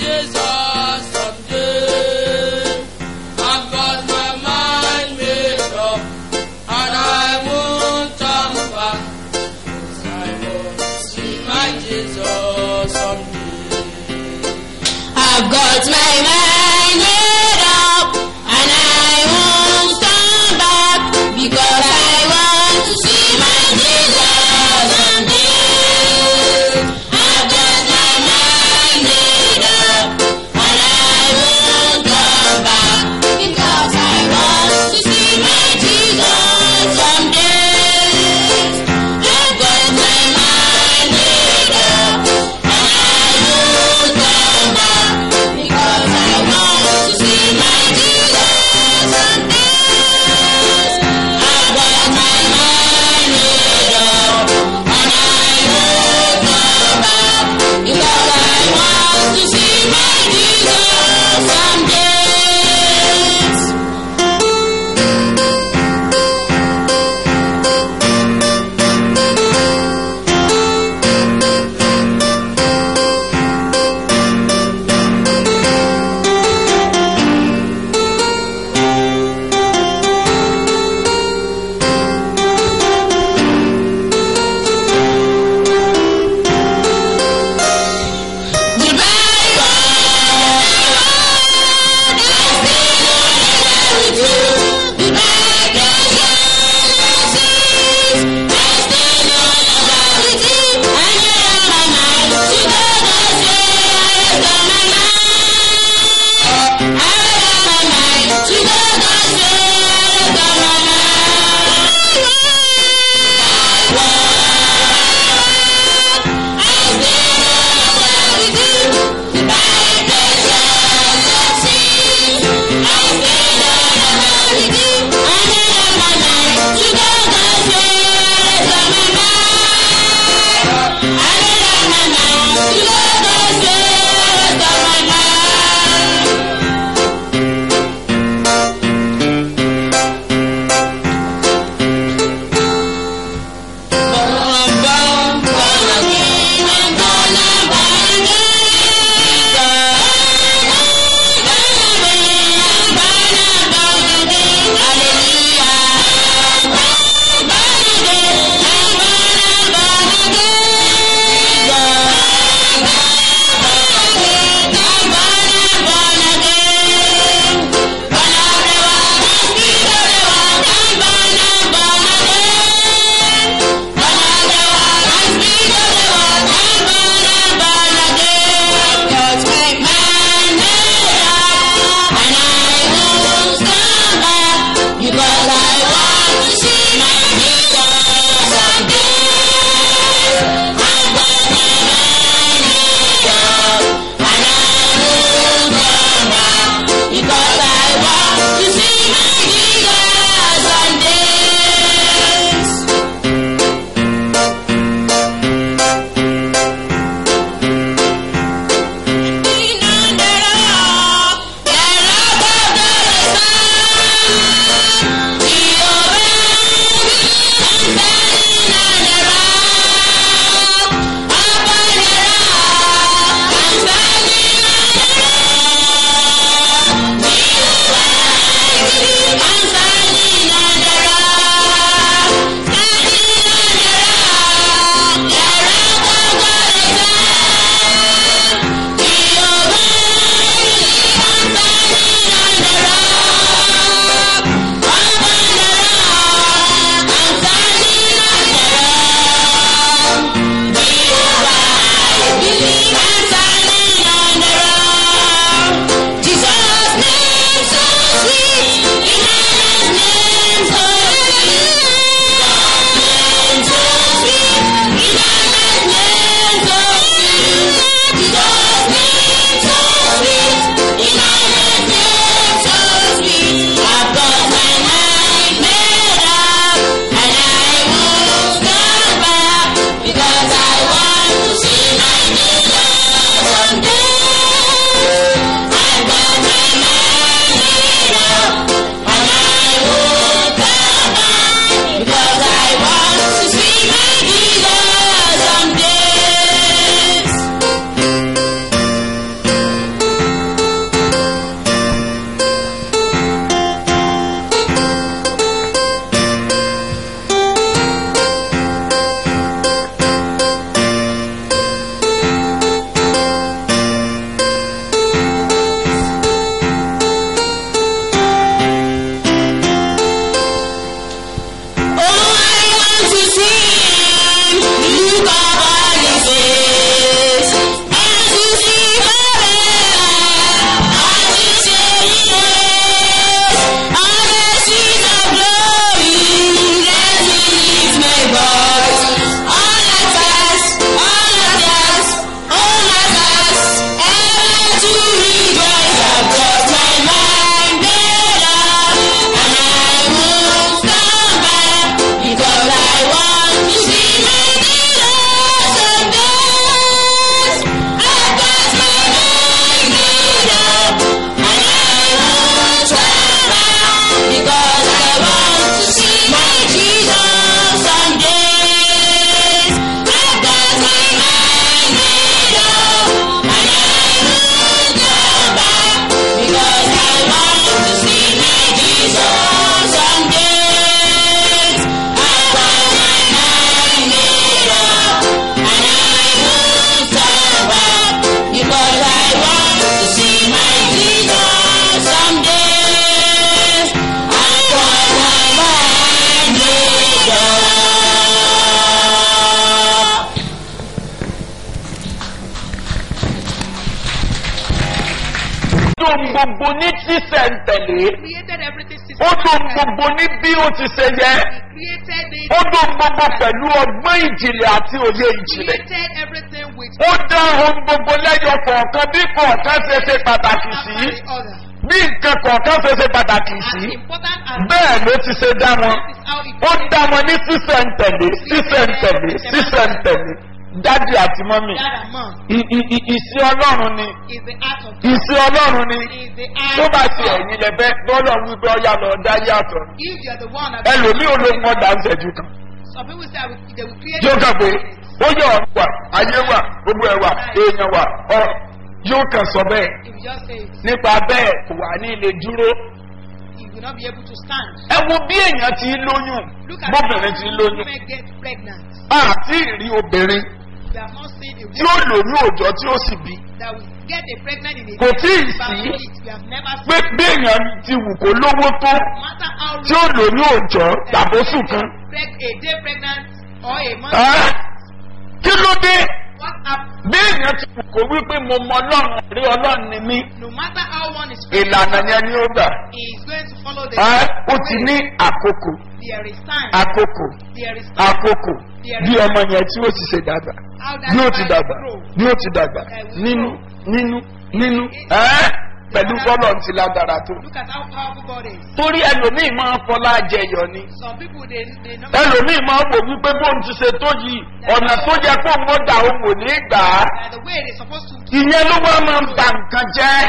Jesus someday. I've got my mind made up, and I won't turn back. 'Cause I want to see my Jesus someday. I've got my mind made up and I won't turn back because I want to see my Jesus someday. I've got my mind made up and I won't turn back because I want to see my Jesus someday. I've got my mind made up and I won't turn back because I want tó gbogbo ní sísẹ̀ntẹ̀lé created everything ó tó systematically. gbogbo ní bí ó ti ṣe yẹ He created it. ó tó gbogbo pẹ̀lú ọgbọ́n ìjìnlẹ̀ àti òye ìjìnlẹ̀ created everything with ó dá ohun gbogbo lẹ́yọ kọ̀ọ̀kan bí kọ̀ọ̀kan ṣe ṣe pàtàkì one sí after the other. bí nǹkan kọ̀ọ̀kan ṣe ṣe pàtàkì As sí important as bẹ́ẹ̀ ló ti ṣe dá wọn this is how it ó dá wọn ní sísẹ̀ntẹ̀lé sísẹ̀ntẹ̀lé sísẹ̀ntẹ̀lé dádì àti mọ́mì that and mom I- i- i- ìsìn ọlọ́run ni is the art of ìsìn ọlọ́run ni is the tó art bá of ti God. ẹ̀yìn lẹ́bẹ́ lọ́lọ́ wípé ọ̀yà lọ dá yàtọ̀ If you are the one that ẹlòmíì olóhùn ọ̀dà ń ṣẹ́jú kan some people say I will, they will create yóò kàn pé minutes. ó yẹ ọ̀run wà ayé wà gbogbo ẹ̀ wà èèyàn wà ọ yóò kàn sọ bẹ́ẹ̀ If you just say it, nípa bẹ́ẹ̀ kò wà ní ilé dúró you will not be able to stand. ẹ wo bí èèyàn ti lóyún Look at bóbìnrin ti how lóyún women get pregnant. àti ìrí obìnrin We have not seen a tí ó lóyún òòjọ́ tí ó sì bí that will get a pregnant in a Kò tíì day, sí. but We have never pé seen. bí èèyàn ti wù kó lówó tó No matter how tí ó lóyún òòjọ́ that tàbóṣù a kan preg- a day pregnant or a month. Ẹ́, kí ló dé What happened? bí èèyàn ti wù kó wípé mo mọ ọlọ́run rí ọlọ́run ni mí No matter how one is ìlànà yẹn ni ó gbà he is going to follow the Ẹ́, ó way. ti ní àkókò There is time. àkókò There is time. àkókò bí ọmọ yẹn tí ó ti ṣe dàgbà How that bí ó ti child dàgbà grow. bí ó ti dàgbà nínú nínú nínú ẹ́ pẹ̀lú bọ́lọ̀ ti lágbára tó. Look at how powerful God is. torí ẹlòmíì máa ń fọlá jẹyọ ni Some people they they know ẹlòmíì máa ń wò wípé bóun ti ṣe tó yìí ọ̀nà tó yẹ kó ń gbọ́dà òun ò ní gbà á that the way they're supposed to ìyẹn ló wá máa ń ba nǹkan jẹ́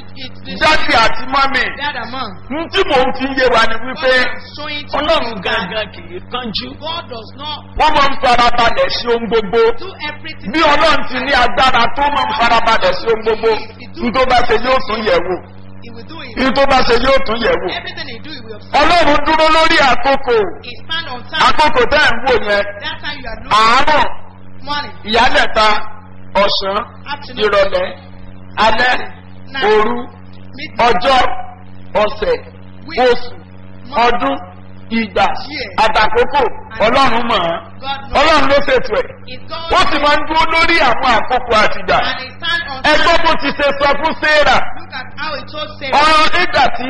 jáde àti mọ́mì that among. n tí mò ń fi yé wa ni wípé God is showing to ọlọ́run you that gangan kì í kánjú God does not wọ́n máa ń farabalẹ̀ sí ohun gbogbo do everything. bí ọlọ́run ti ní agbára tó máa ń farabalẹ̀ sí ohun gbogbo ní tó bá ṣe yóò tún yẹ̀ wò He will do it. ní tó bá ṣe yóò tún yẹ̀ wò Everything he do, he will observe. ọlọ́run dúró lórí àkókò He stand on time. àkókò tẹ́ ẹ̀ ń wò yẹn That time you are looking àárọ̀ morning, ìyálẹ̀ta ọ̀sán afternoon, ìrọ̀lẹ́ alẹ́ òru midnight, ọjọ́ ọ̀sẹ̀ oṣù ọdún ìgbà àtàkókò ọlọ́run mọ̀ ọ́n God knows. ọlọ́run ló ṣètò ẹ̀ It's God ó sì máa ń dúró lórí àwọn àkókò àtìgbà and he stand on ẹgbọ́n time. bó ti ṣe sọ fún sarah Look at how he told Sarah. ọ̀rọ̀ nígbà tí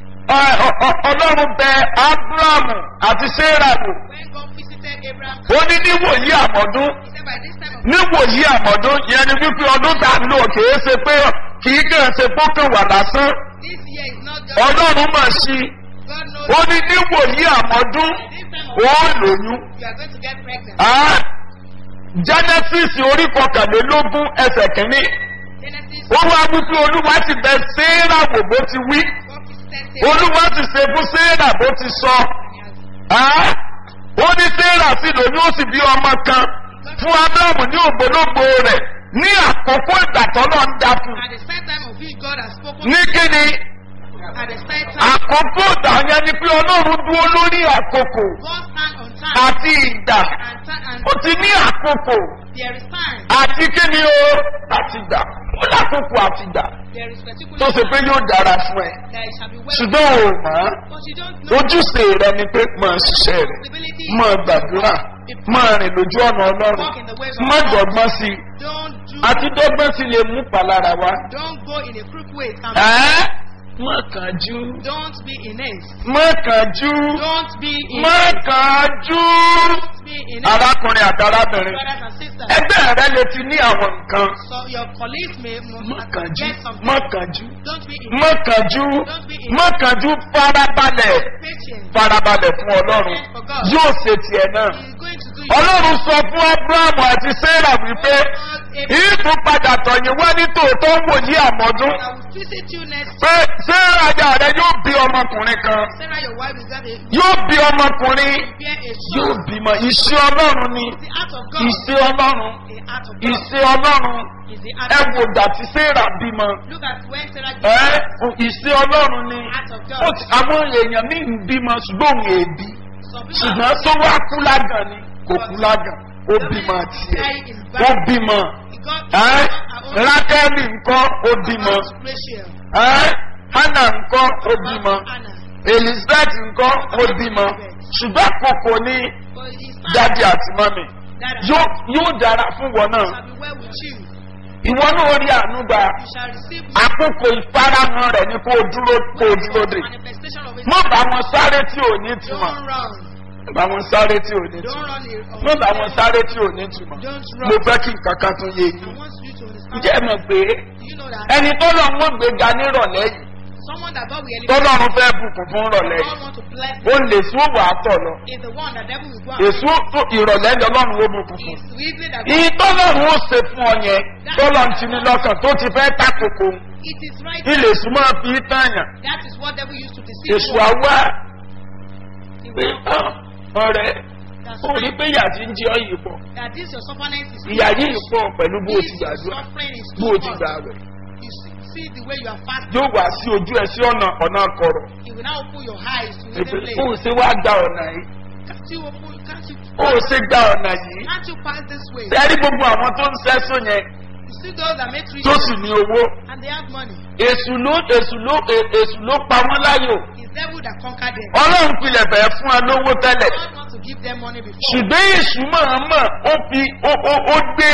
ọ- ọ- ọ- ọlọ́run bẹ abrahamu àti sarah wò When God visited Abraham, ó ní níwòyí àmọ́dún he said by this time of níwòyí àmọ́dún yẹn ni wípé ọdún tá a lò kìí ṣe pé kìí kàn ṣe pókàn wà lásán this year is not just ọlọ́run mọ̀ sí i God knows ó ní níwòyí àmọ́dún this time of ó lóyún. you are going to get pregnant. Ah, genesis orí kọkànlélógún ẹsẹ̀ kìíní Genesis ó wá wípé olúwa ti bẹ séèrà wò bó ti wí God visited Sarah olúwa ti ṣe fún séèrà bó ti sọ and he has Ah, ó ní séèrà sí lóyún ó sì bí ọmọ kan fún abrahamu ní ògbólógbò rẹ̀ ní àkókò ìgbà tọ́lọ́ ń dá fún at the same time of which God has spoken ní kíni at the same time àkókò ìgbà yẹn ni pé ọlọ́run dúró lórí àkókò God stand on time àti ìgbà and time and ó ti ní àkókò there is time àti kíni o àti ìgbà ó lákòókò àti ìgbà there is particular tó ṣe pé time yóò dára fún ẹ that it shall be well ṣùgbọ́n o mọ̀ ọ́ but you don't know ojúṣe rẹ ni pé mọ̀ ọ́ ṣiṣẹ́ rẹ responsibility mọ̀ ọ́ gbàdúrà mọ̀ ọ́ rìn lójú ọ̀nà ọlọ́run walk in the ways of mọ̀ God dọ̀gbọ́n sí i don't do àti dọ́gbọ́n sí lè mú palára wá. don't go in a crook way and ẹ́ mọ̀ kánjú don't be in haste mọ̀ kánjú don't be in mọ̀ haste kánjú. don't be in haste arákùnrin àti arábìnrin brothers and sisters ẹgbẹ́ rẹ lè ti ní àwọn nǹkan so your colleagues may mọ̀ must kánjú get something mọ̀ kánjú don't be in mọ̀ kánjú mọ̀ kánjú farabalẹ̀. patient farabalẹ̀ fún ọlọ́run yóò ṣe tiẹ̀ náà. he is going to do it ọlọ́run sọ fún abrahamu àti sarah wípé ìtú padà tọ̀yìn wá ní tòótọ́ ń wòye àmọ́dún I will visit you next pé sarah ajá rẹ yóò bí ọmọkùnrin kan Sarah your wife is that a yóò bí ọmọkùnrin bear a yóò son bímọ iṣẹ́ ọlọ́run ni the art of God iṣẹ́ ọlọ́run the art of God iṣẹ́ ọlọ́run is the art ẹ of wò God dà tí sarah bímọ look at when Sarah ẹ gave iṣẹ́ ọlọ́run ni art of Ó God ti- àwọn èèyàn míì ń bímọ ṣùgbọ́n òun èbí. some people ṣùgbọ́n tó wá kú lágàn ni kò kú lágàn ó bímọ tiẹ̀ ó bímọ God ẹ́ rákẹ́lì ńkọ́ ó bímọ Rachel ẹ́ hannah ńkọ́ ó bímọ Anna elizabeth ńkọ́ ó bímọ ṣùgbọ́n àkókò ní but it's dádì àti mọ́mì that yóò yóò dára fún wọn náà shall be well with you ìwọ náà rí àánú gbà You shall receive àkókò ìfarahàn rẹ̀ ni kó o dúró kó o dúró dè manifestation of it. mọ bá wọn sáré tí ò ní túmọ̀ Don't run. mọ bá wọn sáré tí ò ní Don't túmọ̀ run. mọ bá wọn sáré tí ò ní túmọ̀ Don't mo run. fẹ́ kí nǹkan kan tún yé I yín want you to understand. ǹjẹ́ ẹ mọ̀ pé Do you know that ẹni tó lọ wọ́n gbéga nírọ̀lẹ́ yìí someone that God will tó elevate, lọ́run fẹ́ bùkún fún rọ̀lẹ́ God yìí want to bless ó lè sún òwò àtọ̀ lọ is the one that devil will go and èso tó ìrọ̀lẹ́ ni ọlọ́run ó bùkún fún is weekly that ìyí God, tọ́lọ́run ó ṣe fún ọ yẹn tọ́lọ́run ti ní lọ́kàn tó ti fẹ́ takoko it is right. ilé súnmọ́ fi tààyàn That is what devil used to deceive. èso you. àwa He pé will- "Ah, ọ̀rẹ́ That's ó rí right. pé ìyá ti ń jẹ́ ọ̀yìn pọ̀ That this your suffering is ìyá yìí pọ̀ pẹ̀lú bó o ti This your gbàdúrà suffering is bó too o ti much. gbà rẹ̀ You see, see the way you are fasting. yóò wá sí ojú ẹ sí ọ̀nà ọ̀nà kọ̀rọ̀ He will now open your eyes to Èpè, hidden ó place. ṣe wá gba ọ̀nà yìí Can't you open? Can't you? ó ṣe gba ọ̀nà yìí Can't you pass this way? sẹ́rí gbogbo àwọn tó ń sẹ́sùn yẹn You see those that make rich tó sì ní owó and they have money. èṣù ló èṣù ló è- èṣù ló pa wọ́n láyò It's devil that conquered them. ọlọ́run pilẹ̀ bẹ̀ẹ́ fún ẹ lówó tẹ́lẹ̀ God wants to give them money before. ṣùgbọ́n èṣù mọ̀ọ́mọ̀ ó fi ó ó ó gbé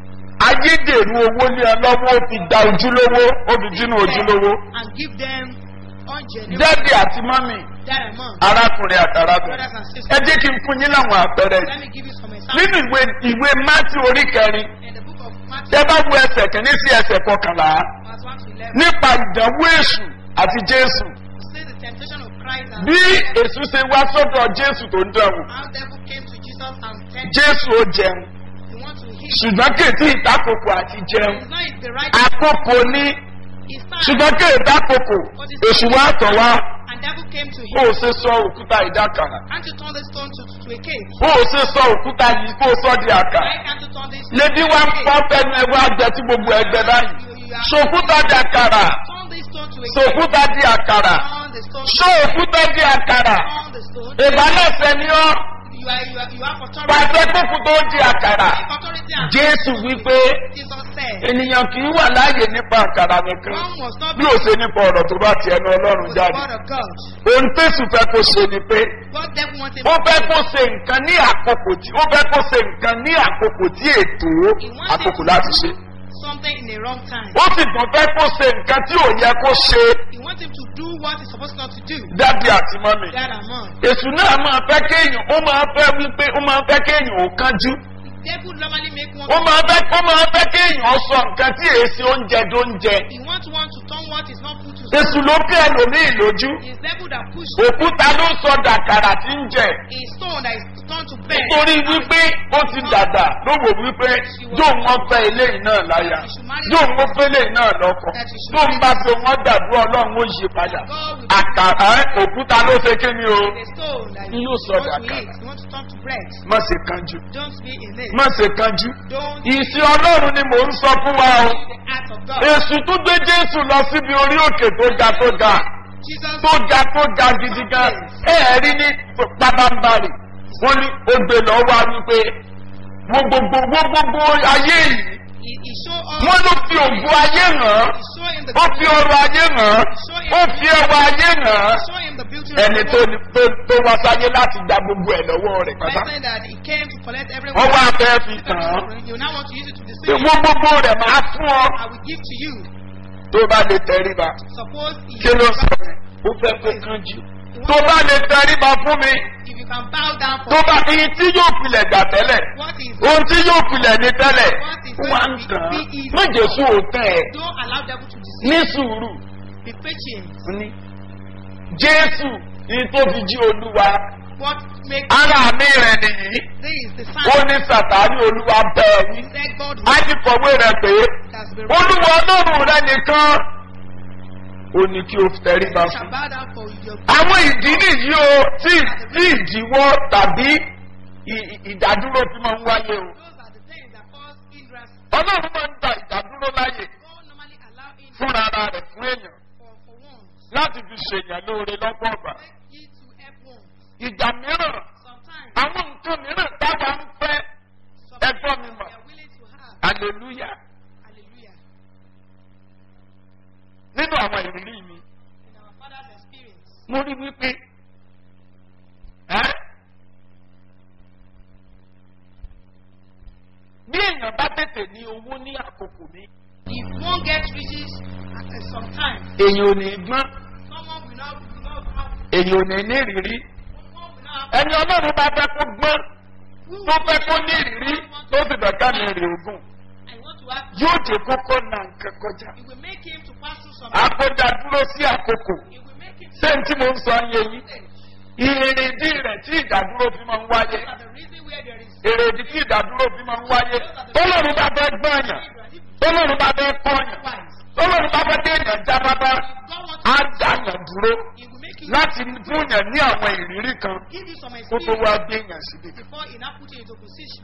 ayédèrú owó ní ẹ lọ́wọ́ ó fi da ojúlówó ó fi dínú ojúlówó and give them ungenuine dẹ́bì àti mọ́mì that amount. arákùnrin àtàràbìnrin Brothers and ẹ sisters, jẹ́ kí n fún yín láwọn àpẹẹrẹ yìí let me give you some nínú examples. ìwé ìwé mátí orí kẹrin In the book of Matthew, tẹ bá wo ẹsẹ̀ kìíní sí ẹsẹ̀ kọkànlá verse 1 to 11, nípa ìdánwò èṣù àti jésù it says the temptation of Christ and bí èṣù ṣe wá sọ́dọ̀ jésù tó ń dánwò how devil came to Jesus and tempted jésù ó jẹun him. He wants to heal. ṣùgbọ́n kèétí ìtakòkò àti jẹun It's not the right àkókò ní It's time. ṣùgbọ́n kéèdá kòkò èṣù wá tọ̀ wá And devil came to bó him. o ṣe sọ òkúta ìdákàrà Can't you turn the stone to, to a cave? bó o ṣe sọ òkúta yìí kó o sọ di àkà Why can't you turn this lébi wá ń pọ́ fẹ́nu ẹ wá jẹ tí gbogbo ẹgbẹ́ báyìí You, you are, ṣòkúta di àkàrà turn this stone to a cave. ṣòkúta di àkàrà Turn the stone ṣó òkúta di àkàrà turn the stone. ìbálẹ̀sẹ̀ ni ọ́ You are, you are, you have authority. pàṣẹ kókù tó di àkàrà Take authority and jésù wípé Jesus said, ènìyàn kì í wà láàyè nípa àkàrà nìkan one must not bí be ó ṣe nípa ọ̀rọ̀ tó bá ti ẹnu ọlọ́run with the jáde word of God. ohun tẹ̀sù fẹ́ kó ṣe ni pé What devil wants him ó to fẹ́ do. kó ṣe nǹkan ní àkókò tí ó fẹ́ kó ṣe nǹkan ní àkókò tí ètò àkókò láti ṣe something in the wrong time. ó sì tún fẹ́ kó ṣe nǹkan tí ò yẹ kó ṣe He wants him to do what he's supposed not to do. dábì àti mọ́mì That amount. èṣù náà máa fẹ́ kéèyàn ó máa fẹ́ wípé ó máa fẹ́ kéèyàn ó kánjú Devil normally make one. ó máa fẹ́ ó máa fẹ́ kéèyàn sọ nǹkan tí èsì oúnjẹ tó ń jẹ He wants one to turn what is not food to èṣù ló kí ẹlòmíì lójú It's devil that push òkúta ló sọ dàkàrà tí ń jẹ a stone that is turned to bread. nítorí wípé ó ti dàgbà ló wò wípé yóò wọ́n fẹ́ eléyìí náà láyà yóò wọ́n fẹ́ eléyìí náà lọ́kọ̀ tó ń bá fi wọ́n dàdúrà ọlọ́run ó yí padà àkàrà òkúta ló ṣe kí ni o A stone that You you saw want that to kind. eat. You want to turn to bread. má ṣe kanjú Don't be in it. má ṣe kanjú Don't ìsìn ọlọ́run ni mò ń sọ fún wa o be the act of God. èsù tó gbé jésù lọ síbi orí òkè tó ga tó ga Jesus tó ga tó ga gidi gan ẹ ẹ rí ní pabambarì wọn ní ó gbé lọ wá wípé wo gbogbo wo gbogbo ayé yìí he, he show us wọn ló fi ògùn ayé hàn he show him the ó fi ọrọ̀ ayé hàn ó fi ẹwà ayé hàn show him the beauty ẹni of tó the ní- tó tó wá sáyé láti gba gbogbo ẹ lọ́wọ́ rẹ̀ pátá person that he came to collect everyone. wọ́n wá fẹ́ fi tàn án You now want to use it to deceive ìwọ gbogbo rẹ̀ máa fún ọ I will give to you. tó bá lè tẹríba Suppose he kí ló sọ ó fẹ́ kó kánjú tó bá lè tẹríba fún mi if you can bow down for tó bá iye tí yóò pilẹ̀ gbà tẹ́lẹ̀ what is ohun tí yóò pilẹ̀ ní tẹ́lẹ̀ wá ń tàn án má jésù òótọ́ ẹ̀ don't allow devil to deceive ní sùúrù be patient. ní jésù ní tó fi jí olúwa What makes ara mi rẹ̀ nìyí this is the ó sign ní sàtáni olúwa bẹ́ẹ̀ wí that God á ti kọ̀wé rẹ̀ pé has been olúwa ọlọ́run rẹ̀ nìkan ó ní kí o tẹríba You shall fún bow down for your àwọn ìdí nìyí o tí tí ìdíwọ́ tàbí ì- ì- ìdádúró fi máa ń wáyé o those are the things that cause hindrance. ọlọ́run máa ń gba ìdádúró láyè God normally allow hindrance fúnra ara rẹ̀ fún èèyàn for, for once. láti fi ṣèyàn lóore lọ́pọ̀ ọ̀gbà Make ye to help once. ìgbà mìíràn Sometimes àwọn nǹkan mìíràn táwa ń fẹ́ some ẹgbọ́n mi people mọ̀ they are willing to have. hallelujah Hallelujah. nínú àwọn ìrírí mi In our father's experience, mo rí wípé ẹ́ bí èèyàn bá tètè ní owó ní àkókò mi If one gets riches at uh, some time, èèyàn ò ní gbọ́n someone will not, will not have, èèyàn ò ní ní ìrírí someone will not have ẹni ọlọ́run bá fẹ́ kó gbọ́n tó fẹ́ kó ní ìrírí tó sì bẹ̀ ká ní èrè ogun I want to have, yóò jẹ́ kókó na nǹkan kọjá it will make him to pass through some, àkójá dúró sí àkókò it will make him ṣé n tí mo ń sọ yé yín to ìrèdí rẹ̀ tí ìdádúró fi máa ń wáyé Those are the reason where there is èrèdí tí ìdádúró fi máa ń wáyé tọ́lọ́run bá fẹ́ gbọ́nyàn tọ́lọ́run bá fẹ́ kọ́nyàn wise. tọ́lọ́run bá fẹ́ déèyàn já bábá God wants á to dáyàn dúró He will make you láti fúnyàn ní àwọn ìrírí kan give you some kó tó wá experience gbéyàn síbi. before he now put you into position.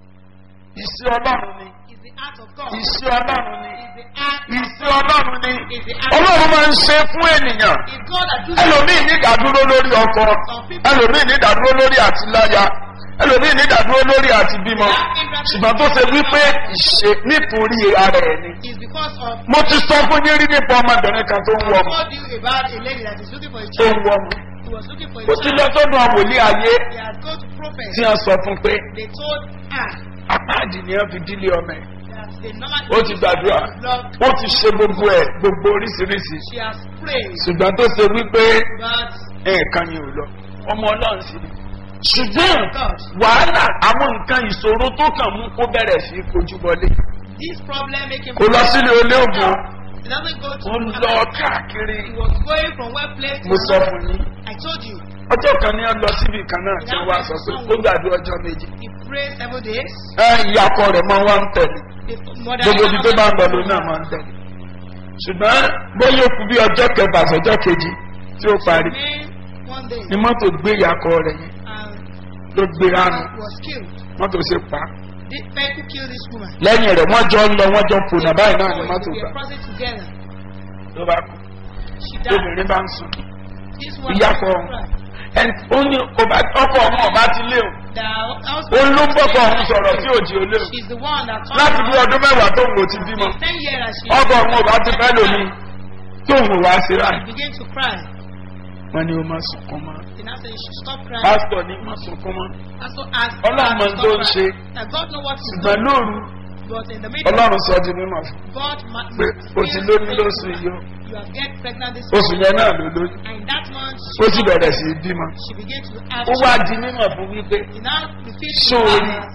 ìṣe ọlọ́run ni It's the art of God. ìṣe ọlọ́run ni It's the art. ìṣe ọlọ́run ni It's the art. ọlọ́run máa ń ṣe fún ènìyàn It's God that does ẹlòmíì ní ìdádúró lórí ọkọ ẹlòmíì ní ìdádúró lórí àtiláya ẹlòmíì ní ìdádúró lórí àti bímọ ṣùgbọ́n tó ṣe wípé ìṣe nítorí ara ẹ̀ ni. It's because of. mo ti sọ fún yín rí nípa ọmọbìnrin kan tó ń wọ I ọmọ told you about a lady that is looking for a tó ń child. wọ ọmọ He was looking for a kò sí lọ child. sọ́dún àwòlé ayé They had gone to prophet. tí wọ́n sọ fún pé They told her apáàdì ni wọ́n fi dílé ọmọ ẹ̀ that they normally. ó ti gbàdúrà ó ti ṣe gbogbo ẹ̀ gbogbo oríṣiríṣi She has prayed, ṣùgbọ́n tó ṣe wípé but ẹ̀ẹ̀kan yìí ò lọ ọmọ ọlọ́run sí ni. ṣùgbọ́n God, wàhálà àwọn nǹkan ìṣòro tó kàn mú kó bẹ̀rẹ̀ sí í kojú wọlé this problem make him. kò lọ sílé olóògùn He doesn't go to. ó ń lọ káàkiri He was going from one place to mo sọ another. fún yín I told you. ọjọ́ kan ní ọ lọ síbi kan náà tí wọ́n wá sọ pé ó gbàdúrà ọjọ́ méjì He prayed seven days. ẹ ìyàkọ rẹ̀ máa wá ń tẹ̀lé The mother. gbogbo ibi tó bá ń lọ lòun náà máa ń tẹ̀lé ṣùgbọ́n bóyá ó kú bí ọjọ́ kẹfà sọjọ́ kejì tí ó parí Remained one day ni mọ́tò gbé ìyàkọ rẹ̀ yẹn and ló gbé ránu was killed. mọ́tò ṣe pa á. The vehicle killed this woman. lẹ́yìn rẹ̀ wọ́n jọ ń lọ wọ́n jọ ń pònà báyìí náà ni So mọ́tò we gbà were crossing together. ló bá kú She died. obìnrin bá ń sùn This one. ìyàkọ ẹni ó ní ọba- ọkọ ọmọ ọba ti lé o The house. ó ló ń bọ́kọ ọ̀hún sọ̀rọ̀ tí òjì ó lé o She's the one that told láti bí her ọdún mẹ́wàá tó ń wò ti bímọ in ten years that she ọkọ ọmọ ọba ti fẹ́ lómi tó ń wò wá sí ra she began to cry. wọn ni ó máa sunkún mọ́ They now say she should stop crying. pásítọ̀ ní máa sunkún mọ́ Pastor asked Ọlọ́run her mọ to tó ń stop ṣe. crying. That God know what to ṣùgbọ́n do. lóru But in the middle, ọlọ́run sọ di mímọ̀ fún God ma- pé o ti lóyún lóṣù yìí o You have get pregnant this oṣù month. yẹn náà ló lóyún And in that month, ó sì bẹ̀rẹ̀ sí í bímọ she began to have ó wá di mímọ̀ fún wípé He now repeats to Sorry. her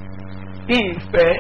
ìfẹ́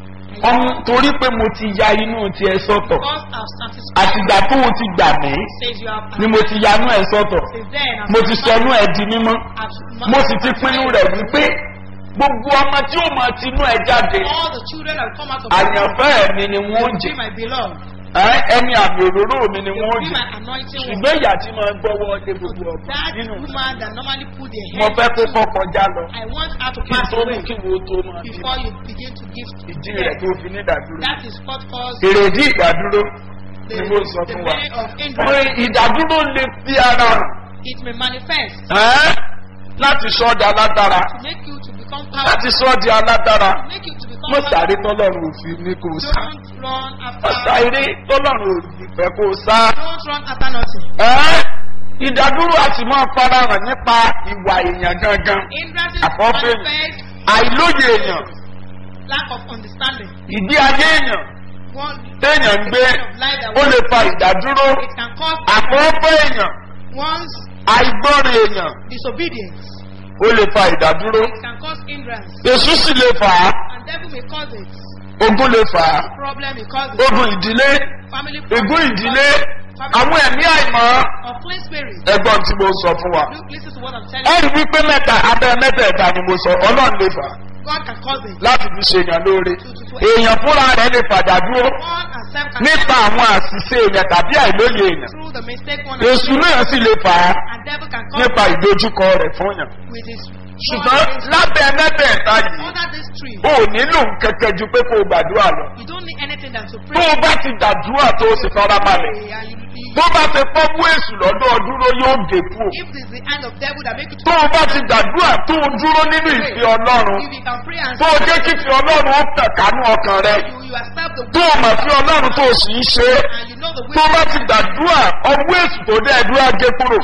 ọmọ torí pé mo ti ya inú tiẹ̀ sọ́tọ̀ because I've satisfied àtìgbà tó o ti gbà mí says you have ni mo ti yanú ẹ̀ sọ́tọ̀ since then I've mo ti sọnú ẹ̀ di mímọ́ I've mo sì ti pinnu rẹ̀ wípé gbogbo ọmọ tí ó máa tinú ẹ̀ jáde all the children that will come out of àyànfẹ́ mi ni wọ́n will jẹ be my beloved ẹ́, ẹni àmì òróró mi ni will wọ́n be jẹ my anointing one ṣùgbọ́n ìyá tí máa gbọ́wọ́ lé gbogbo ọ̀pọ̀ that nínú woman that normally put their mo head fẹ́ kó to, kọ́ kọjá lọ I want her to kí n pass tó mú away kí wo tó máa bí before you begin to give ìdí rẹ̀ tó fi ní ìdádúró that is what cause èrèdí ìdádúró the, ni mo sọ the fún wa meaning of Pé hindrance ìdádúró lè fi ara hàn it may manifest ẹ́, láti sọ ọ́ di alágbára to make you to become láti powerful sọ ọ́ di alágbára to make you to become mo sáré powerful tọ́lọ́run òfin ní kò sá don't run mo after sáré tọ́lọ́run òfin fẹ́ kò sá don't run after nothing ẹ́, ìdádúró àti máa fara hàn nípa ìwà èèyàn gangan hindrances Àkọ́fẹ́ mi. manifest àìlóye èèyàn lack of understanding ìdí ayé èèyàn one téèyàn ń gbé kind of life that ó lè fa ìdádúró it can cause àkọ́fẹ́ èèyàn one's àìgbọ́ràn èèyàn disobedience ó lè fa ìdádúró it can cause hindrance èṣù sì lè fà á and devil may cause it ogun lè fà á problem may cause it ogun ìdílé family ègún problem ìdílé àwọn ẹ̀mí àìmọ́ or clean spirit ẹgbọ́n tí mo sọ fún wa. look listen to what I'm telling ẹ rí wípé mẹ́ta abẹ́ mẹ́tẹ̀ẹ̀ta ni mo sọ ọlọ́run lè fà á you God can cause it láti fi ṣe èèyàn lóore èèyàn fúnra rẹ̀ lè fàdà dúró one and self can nípa àwọn àṣìṣe èèyàn tàbí àìlóye èèyàn through the mistake one èṣù náà sì lè fà á and devil can cause nípa it ìdojúkọ rẹ̀ fún yàn with his ṣùgbọ́n lábẹ́ mẹ́tẹ̀ẹ̀ta yìí under this tree o ò nílò kẹ̀kẹ́ ju pé kó o gbàdúrà lọ you don't need anything than to tó pray o bá ti gbàdúrà tó o sì fara balẹ̀ Pray and you, you, tó bá ti pọ́ mú èṣù lọ́dọ̀ dúró yóò gé kú o if this is the hand of devil that make you to tó o bá ti gbàdúrà tó o dúró nínú ìfẹ́ ọlọ́run if you can pray and tó o jẹ́ kí ìfẹ́ ọlọ́run ó tàn kánú ọkàn rẹ you, you accept the tó o mọ̀ sí ọlọ́run tó o sì ń ṣe é and you know the tó o bá will ti gbàdúrà ọwọ́ èṣù tó dẹ́ ẹ̀dúrà gé kúrò if you pray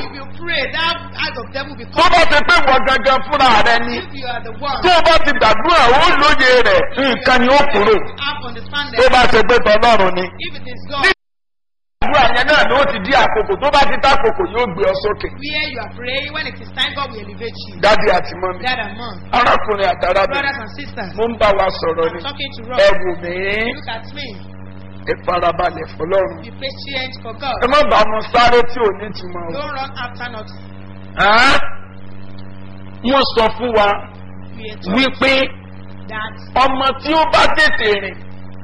pray, that act of devil will tó come. bá ti pé wọ́n gangan fúnra rẹ ni If you are the one, tó o bá ti gbàdúrà ó lóye rẹ̀ nǹkan ni ó kúrò you have understanding. tó bá ti pé tọ́lọ́run ni. If it is God, àdúrà yẹn náà ló ti di àkókò tó bá ti tá àkókò yóò gbé ọ sókè. where you are praying, when it is time, God will elevate you. dádì àti mọ́mí Dad and mom, arákùnrin àtàràbìnrin brothers and sisters, mo ń bá wa sọ̀rọ̀ I'm ni talking to ẹ Rob. wò mí Look at me. ẹ farabalẹ̀ fọlọ́run Be patient for God. ẹ má bá wọn sáré tí ò ní túmọ̀ o. Don't run after nothing. Ẹ́? wọ́n sọ fún wa We are told wípé that ọmọ tí ó bá tètè rìn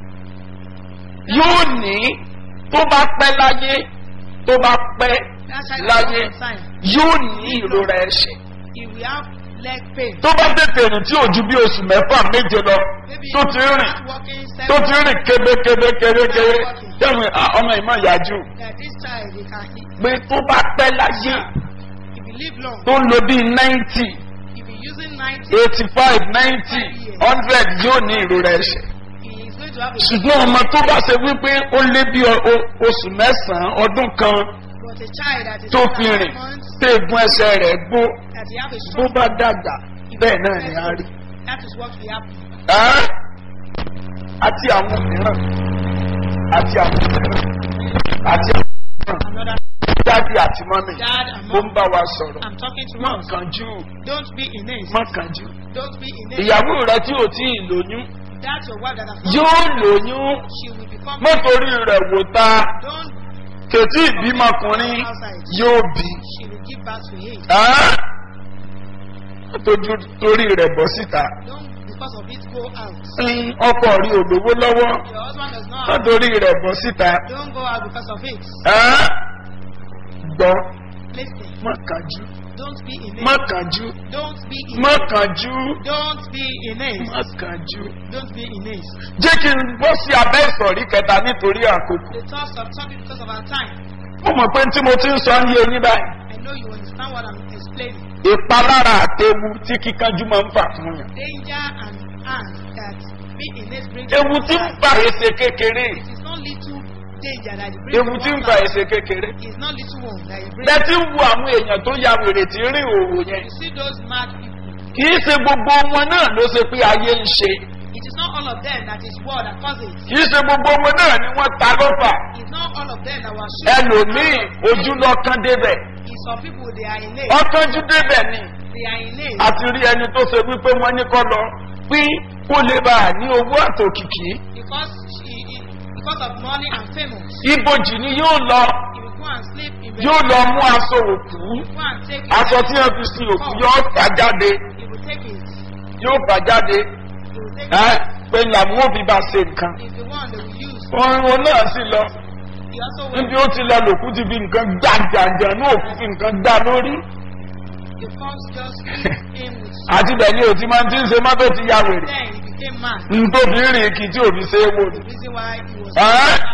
yóò ní tó bá pẹ́ láyé tó bá pẹ́ that child láyé has time. yóò ní ìrora ẹ̀ṣẹ̀. He will have leg pain. tó bá tètè rìn tí ò ju bí oṣù mẹ́fà méje lọ Maybe tó he ti will rìn start walking tó seven ti rìn kébékébé kébékébé yẹ́nu ọmọ ìmọ̀ ìyájú that this child he can eat. pé tó bá pẹ́ láyé If he live long, tó ń lo bíi ninety if he using 90, eighty five ninety hundred yóò ní ìrora ẹ̀ṣẹ̀. he is going to have a ṣùgbọ́n ọmọ tó bá ṣe wípé ó lé bí o- o- oṣù mẹ́sàn-án ọdún kan but a child that is tó under fi nine rìn months, tó egun ẹsẹ̀ rẹ̀ gbó that he have a bó strong bá dàgbà bẹ́ẹ̀ náà ni a rí. That is what will happen. Ẹ́? àti àwọn mìíràn àti àwọn mìíràn àti àwọn mìíràn Another dáàdi àti mọ́mì dad and ó ń mom. bá wa sọ̀rọ̀ I'm talking to má us. kánjú Don't be in it. má kánjú. Don't be in it. ìyàwó rẹ tí ò tí ì lóyún That's your wife that has yóò lóyún She will become. mọ́tòrí rẹ̀ wò ta Don't. kètí ìbímọkùnrin yóò bí. She will give birth to him. Ẹ́? Tójú torí rẹ̀ bọ́ síta. Don't because of it go out. Ń ọkọ rí òdòwó lọ́wọ́. Your husband does not. Have, Nítorí rẹ̀ bọ́ síta. don't go out because of it. Ẹ́? Gbọ́ Listen. má kánjú. Don't be in Má it. kánjú. Don't be in Má it. kánjú. Don't be in it. Má kánjú. Don't be in it. Jẹ́ kí n bọ́ sí abẹ́ ìsọ̀rí kẹta nítorí àkókò. The thoughts of talking because of our time. Mo mọ̀ pé tí mo ti ń sọ ń yé yín báyìí. I know you understand what I'm explaining. Ìpalára àtewu tí kíkánjú máa ń fà fún yàn. Danger and harm that be in it brings. Ewu tí ń fa èsè kékeré. It is not little danger that it brings. Ewu tí ń fa èsè kékeré. It is not little one that it brings. Bẹ́ẹ̀ tí ń wo àwọn èèyàn tó ya wèrè tí ń rìn òwò yẹn. You see those mad people. Kì í ṣe gbogbo wọn náà ló ṣe pé ayé ń ṣe. It is not all of them that is war that causes. Kì í ṣe gbogbo wọn náà ni wọ́n ta lọ́fà. It's not all of them that were shooting. Ẹlòmíì ojú lọ́kàn débẹ̀. It's some people they are in it. Ọkànjú débẹ̀ ni. They are in it. Àti rí ẹni tó ṣe wípé wọ́n ní kọ́ lọ pín kó lè bá a ní owó àtòkìkí. Because she, because of money and famous. Ibojì ni yóò lọ. If you go and sleep in bed, Yóò lọ mú aṣọ òkú. go and take it. Aṣọ tí wọ́n fi sin òkú yóò fà jáde. He will take it. Yóò fà jáde. He will take Ẹ́ it. pé làwọn òbí bá ṣe nǹkan. It's the one they will use. Orin náà sì lọ. He also will. níbi ó ti lọ lòkú ti fi nǹkan gbàjàjà ní òkú fi nǹkan gbà lórí. The cops just hit him with. àti bẹ́ẹ̀ ni òtí máa ń ti ń ṣe mọ́tò ti ya wèrè. Then he became mad. ntóbi rìn kì tí òbí ṣe é wò ni. The reason why he was. Huh? out.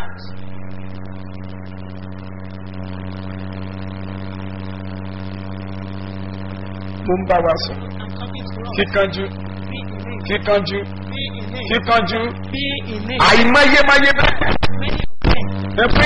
mo ń bá wa sọ. I'm talking to us. kíkanjú Be in it. kíkanjú Be in it. kíkanjú Be in it. àìmọyémọyé bẹ́ẹ̀. Many of them ẹ pé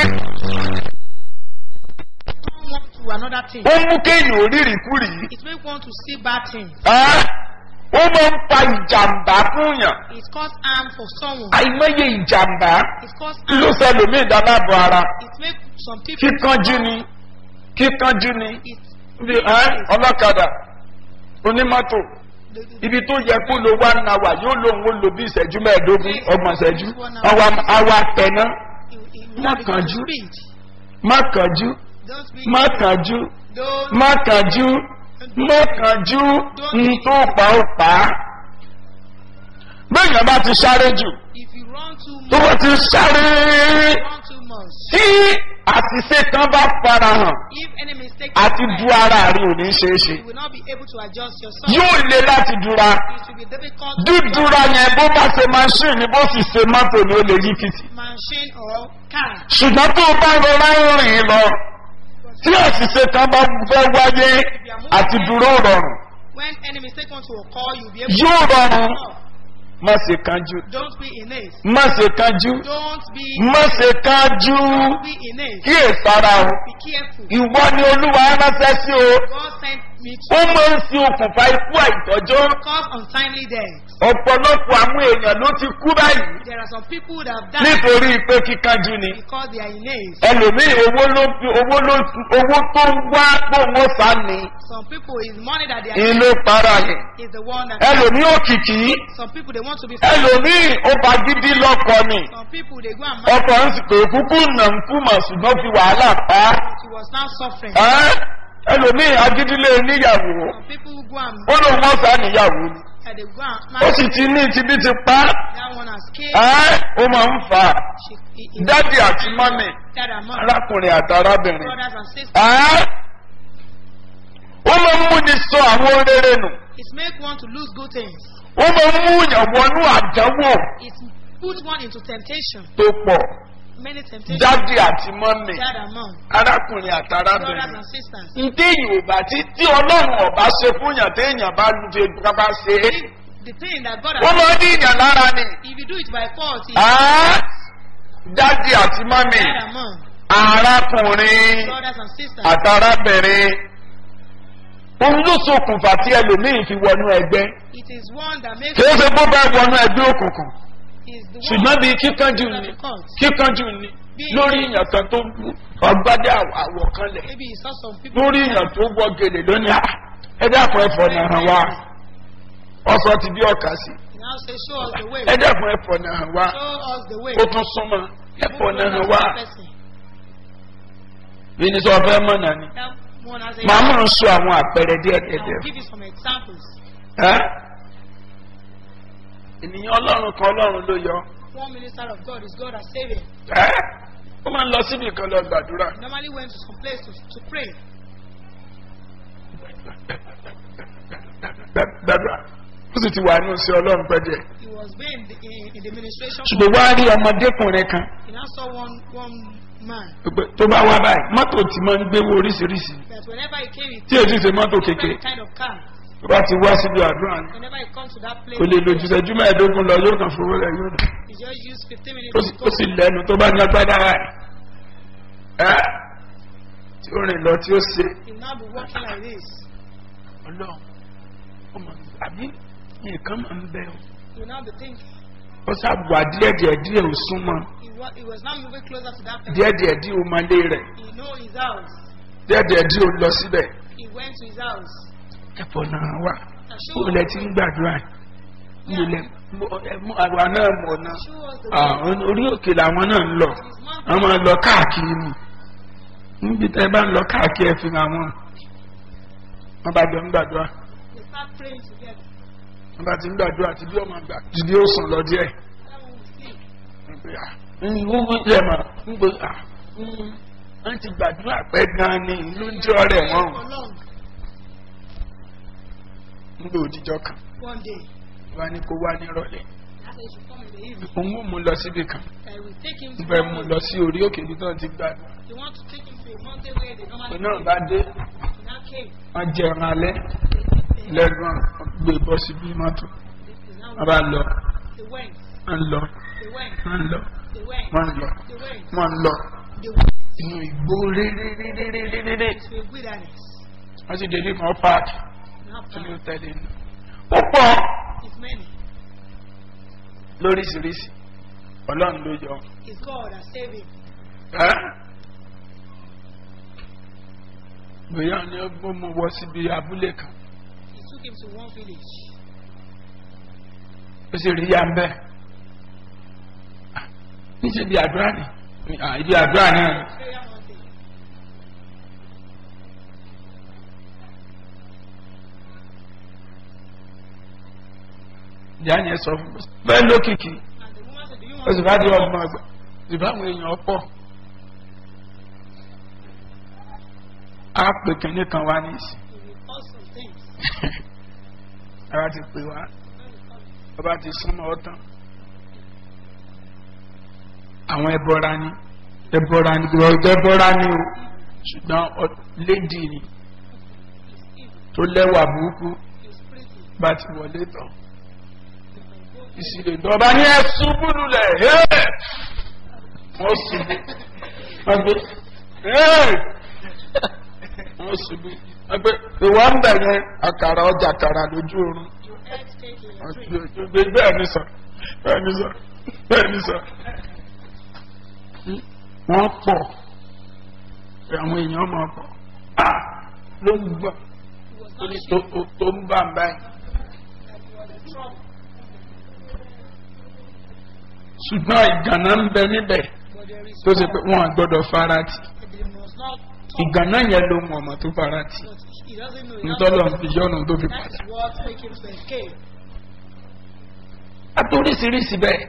don't want to another thing. ó mú kéèyàn orírì kúrì. It make one to see bad things. ó máa ń fa ìjàmbá fún yàn. It cause harm for someone. àìmọye ìjàmbá It cause ló harm. sẹlòmíì dálábọ̀ ara. It make some people. kíkanjú ni kíkanjú ni. It, Bí, ẹ́, ọlọ́kadà onímọ́tò the, the, ibi tó yẹ kó lo one hour yóò lóun ó lo bí ìṣẹ́jú mẹ́ẹ̀ẹ́dógún ọgbọ̀n ìṣẹ́jú àwa tẹ̀ná it, it, Má it because of kánjú. speed. má kánjú Don't be. má kánjú Don't. má kánjú má kánjú ń tó pa ó pa á. bẹ́ẹ̀yàn bá ti sáré jù If you run too tó much. bá ti sáré Run too much. tí àṣìṣe kan bá fara hàn If any mistake. àti is du made, ara rí ò ní ṣeé ṣe You will not be able to adjust yourself. yóò le láti dúra. It will be difficult. to dúdúra yẹn bó bá ṣe machine ni bó sì ṣe mọ́tò ni ó lè yí fìtì. Machine or car. ṣùgbọ́n tó o bá rọra ń rìn lọ tí àṣìṣe kan bá fẹ́ wáyé àti dúró rọrùn When any mistake wants to occur, you'll be able yóò to. rọrùn má ṣe kánjú Don't be in it. má ṣe kánjú Don't be má ṣe kánjú Don't be in it. kíyèsára o Be careful. ìwọ ni olúwa ránṣẹ́ sí o God sent me ó to máa ń ṣe okùnfà ikú àìtọ́jọ́ cause untimely death. ọ̀pọ̀lọpọ̀ àwọn èèyàn ló ti kú báyìí There are some people that have died nítorí pé kíkanjú ni because they are in it. ẹlòmíì owó ló owó ló owó tó ń wá gbóhùn ọ̀sán ni Some people is money that they are ìyẹn ló para yẹn is the one that ẹlòmíì òkìkì some people they want to be ẹlòmíì ó bá gidi lọkọ ni some people they go and marry ọkọ ń sì pé kúkú nà ń kú mà ṣùgbọ́n fi wàhálà pa á. she was now suffering. Ẹ́, ẹlòmíì agídílé níyàwó Some people who go and ó lóun ọ̀sán níyàwó ni and they go and ó marry sì ti ní tibí ti pa á. that one has killed. Ẹ́, ó máa ń fà á She, he, he, dádì àti mọ́mì dad and mom, arákùnrin àti arábìnrin. brothers and sisters. Ẹ́, ó máa ń múni sọ àwọn rere nù It make one to lose good things. ó máa ń mú yàn wọnú àdánwò It put one into temptation. tó pọ̀ Many temptations. dádì àti mọ́mì Dad and mom, arákùnrin àti brothers arábìnrin. and sisters. ntí yorùbá tí tí ọlọ́run ọba ṣe fún yàn téèyàn bá lu fi bá ṣe é The thing that God wọ́n has máa ní ìyàn lára ni. if you do it by fault, it Ẹ́, dádì àti mọ́mì dad and mom, arákùnrin brothers and sisters. àti arábìnrin òun ló ṣokùnfà tí ẹlòmíín fi wọnú ẹgbẹ́ It is one that makes kìí ṣe bó bá wọnú ẹgbẹ́ òkùnkùn is the ṣùgbọ́n one bíi kíkanjú that ni the cult. kíkanjú ni lórí ìyàn kan tó ọgbádé àwọ̀ kan lẹ̀ Maybe he saw some people lórí ìyàn tó wọ gèlè lónìí à ẹ dákun ẹfọ náà wá ọsọ ti bí ọkà sí He now say, Show us the way. ẹ dákun ẹfọ náà wá Show us the way. ó tún súnmọ ẹfọ People náà know wá that person. bí ní sọ fẹ mọ náà ni That one has a màá mọ̀ ń sọ àwọn àpẹẹrẹ díẹ̀ I díẹ̀ will give you some examples. ẹ́ ènìyàn ọlọ́run kan ọlọ́run ló yọ One minister of God is God as Savior. ẹ́ ó máa ń lọ síbi kan lọ gbàdúrà He normally went to some place to, to pray. gbàdúrà ó sì ti wà ní oṣù ọlọ́run pẹ́ díẹ̀ He was being in the, in, in the ministration. ṣùgbọ́n wá rí ọmọdékùnrin kan He now saw one one man pé tó bá wá báyìí mọ́tò tí máa ń gbéwó oríṣiríṣi that whenever he came, he tí èyí ṣe mọ́tò kékeré different kind of car. tó bá ti wá síbi àdúrà ni Whenever he comes to that place, kò lè lo jùsẹ̀jú mẹ́ẹ̀ẹ́dógún lọ yóò kàn fowó rẹ̀ yóò dùn he just used 15 minutes ó to sì- go. ó sì lẹ́nu tó bá ní agbádá rẹ̀ ẹ́ tí ó rìn lọ tí ó ṣe He now be walking like this. ọlọ́run ó mọ̀ àbí nǹkan máa ń bẹ́ ọ He will now be thinking. ó ṣàbùwà díẹ̀díẹ̀ díẹ̀ ò súnmọ́ He, wa- he was now moving closer to that person. díẹ̀díẹ̀ díẹ̀ ò máa lé rẹ̀ He know his house. díẹ̀díẹ̀ díẹ̀ ò lọ síbẹ̀ He went to his house. ẹ̀fọ́ náà wà And ó show lẹ us ti the ń way. gbàdúrà mo lẹ mo- ẹ- mo- àwa náà mọ̀ náà Show us the Ah, way. orí òkè làwọn náà ń lọ His mouth wọ́n máa ń lọ káàkiri ni níbi tẹ́ bá ń lọ káàkiri ẹ fi hàn wọ́n wọ́n bá jọ ń gbàdúrà they start praying together. wọ́n bá ti ń gbàdúrà tí bí ọmọ gbà dìde ó sùn lọ díẹ̀ That one will sleep. wọ́n yẹ mà ń gbé à wọ́n ti gbàdúrà pẹ́ gan-an ni ìlú ń jẹ́ ọ̀rẹ́ wọn For long. ń gbé òdìjọ́ kan One day, wọ́n á ní kó wá nírọ̀lẹ́ I said, you should come in the evening. òun ò mú lọ síbi kan I will take him ń to fẹ́ one mú room. lọ sí orí òkè ibi tó ti gbàdúrà You want to take him to a mountain where they normally òun náà pray. bá dé He now came. wọ́n jẹun alẹ́ They, they, lẹ́gbọ̀n gbé bọ́ síbi mọ́tò they, now wọ́n bá lọ they went. wọ́n lọ They went. wọ́n lọ They went. wọ́n lọ They went. wọ́n lọ They went inú ìgbó réréréréréréré to a wilderness. wọ́n sì dédé kan páàkì Now tó ní power tẹ̀lé inú. ó pọ̀ is many. lóríṣiríṣi ọlọ́run ló yọ Is God as saving. ẹ́ bóyá ni ó gbó mu wọ síbi abúlé kan He took him to one village. ó sì rí ya ń bẹ́ẹ̀ níṣẹ́ ibi àdúrà ni Ah, ibi àdúrà náà ni. Prayer mountain. ìyá yẹn sọ fún mi bẹ́ẹ̀ lókìkí And the woman said, Do you ó want sì to bá di ọgbọ̀n ọgbà ìbá àwọn èèyàn pọ̀ á pè kínní kan wá ní ìsìn He will cause some things. ara ti pè wá When we come, ọba ti súnmọ́ ọ tán àwọn ẹbọra ni ẹbọra ni ẹbọra ni o ṣùgbọ́n ọ- lédi ni He's evil. tó lẹ́wà burúkú He's pretty. bá ti wọlé tán He can go ìsìlè ìdọ̀ba ní ẹ̀sùn búlulẹ̀ hẹ́ẹ̀ wọ́n ṣubú wọ́n gbé hẹ́ẹ̀ wọ́n ṣubú wọ́n gbé ìwà ń bẹ̀ yẹn àkàrà ọjà àkàrà lójú oorun gbé bẹ́ẹ̀ ni sọ bẹ́ẹ̀ ni sọ bẹ́ẹ̀ ni sọ. wọ́n pọ̀ àwọn èèyàn máa pọ̀ ah ló ń gbọ́ tó ń bá ń báyìí. ṣùgbọ́n ìgànnà ń bẹ níbẹ̀ tó ṣe pé wọ́n àgbọ́dọ̀ farati ìgànnà yẹn ló mọ̀ ọmọ tó farati ntọ́lọ̀ fi yọ̀nà tó fi padà. àtòrísìírísìí bẹ́ẹ̀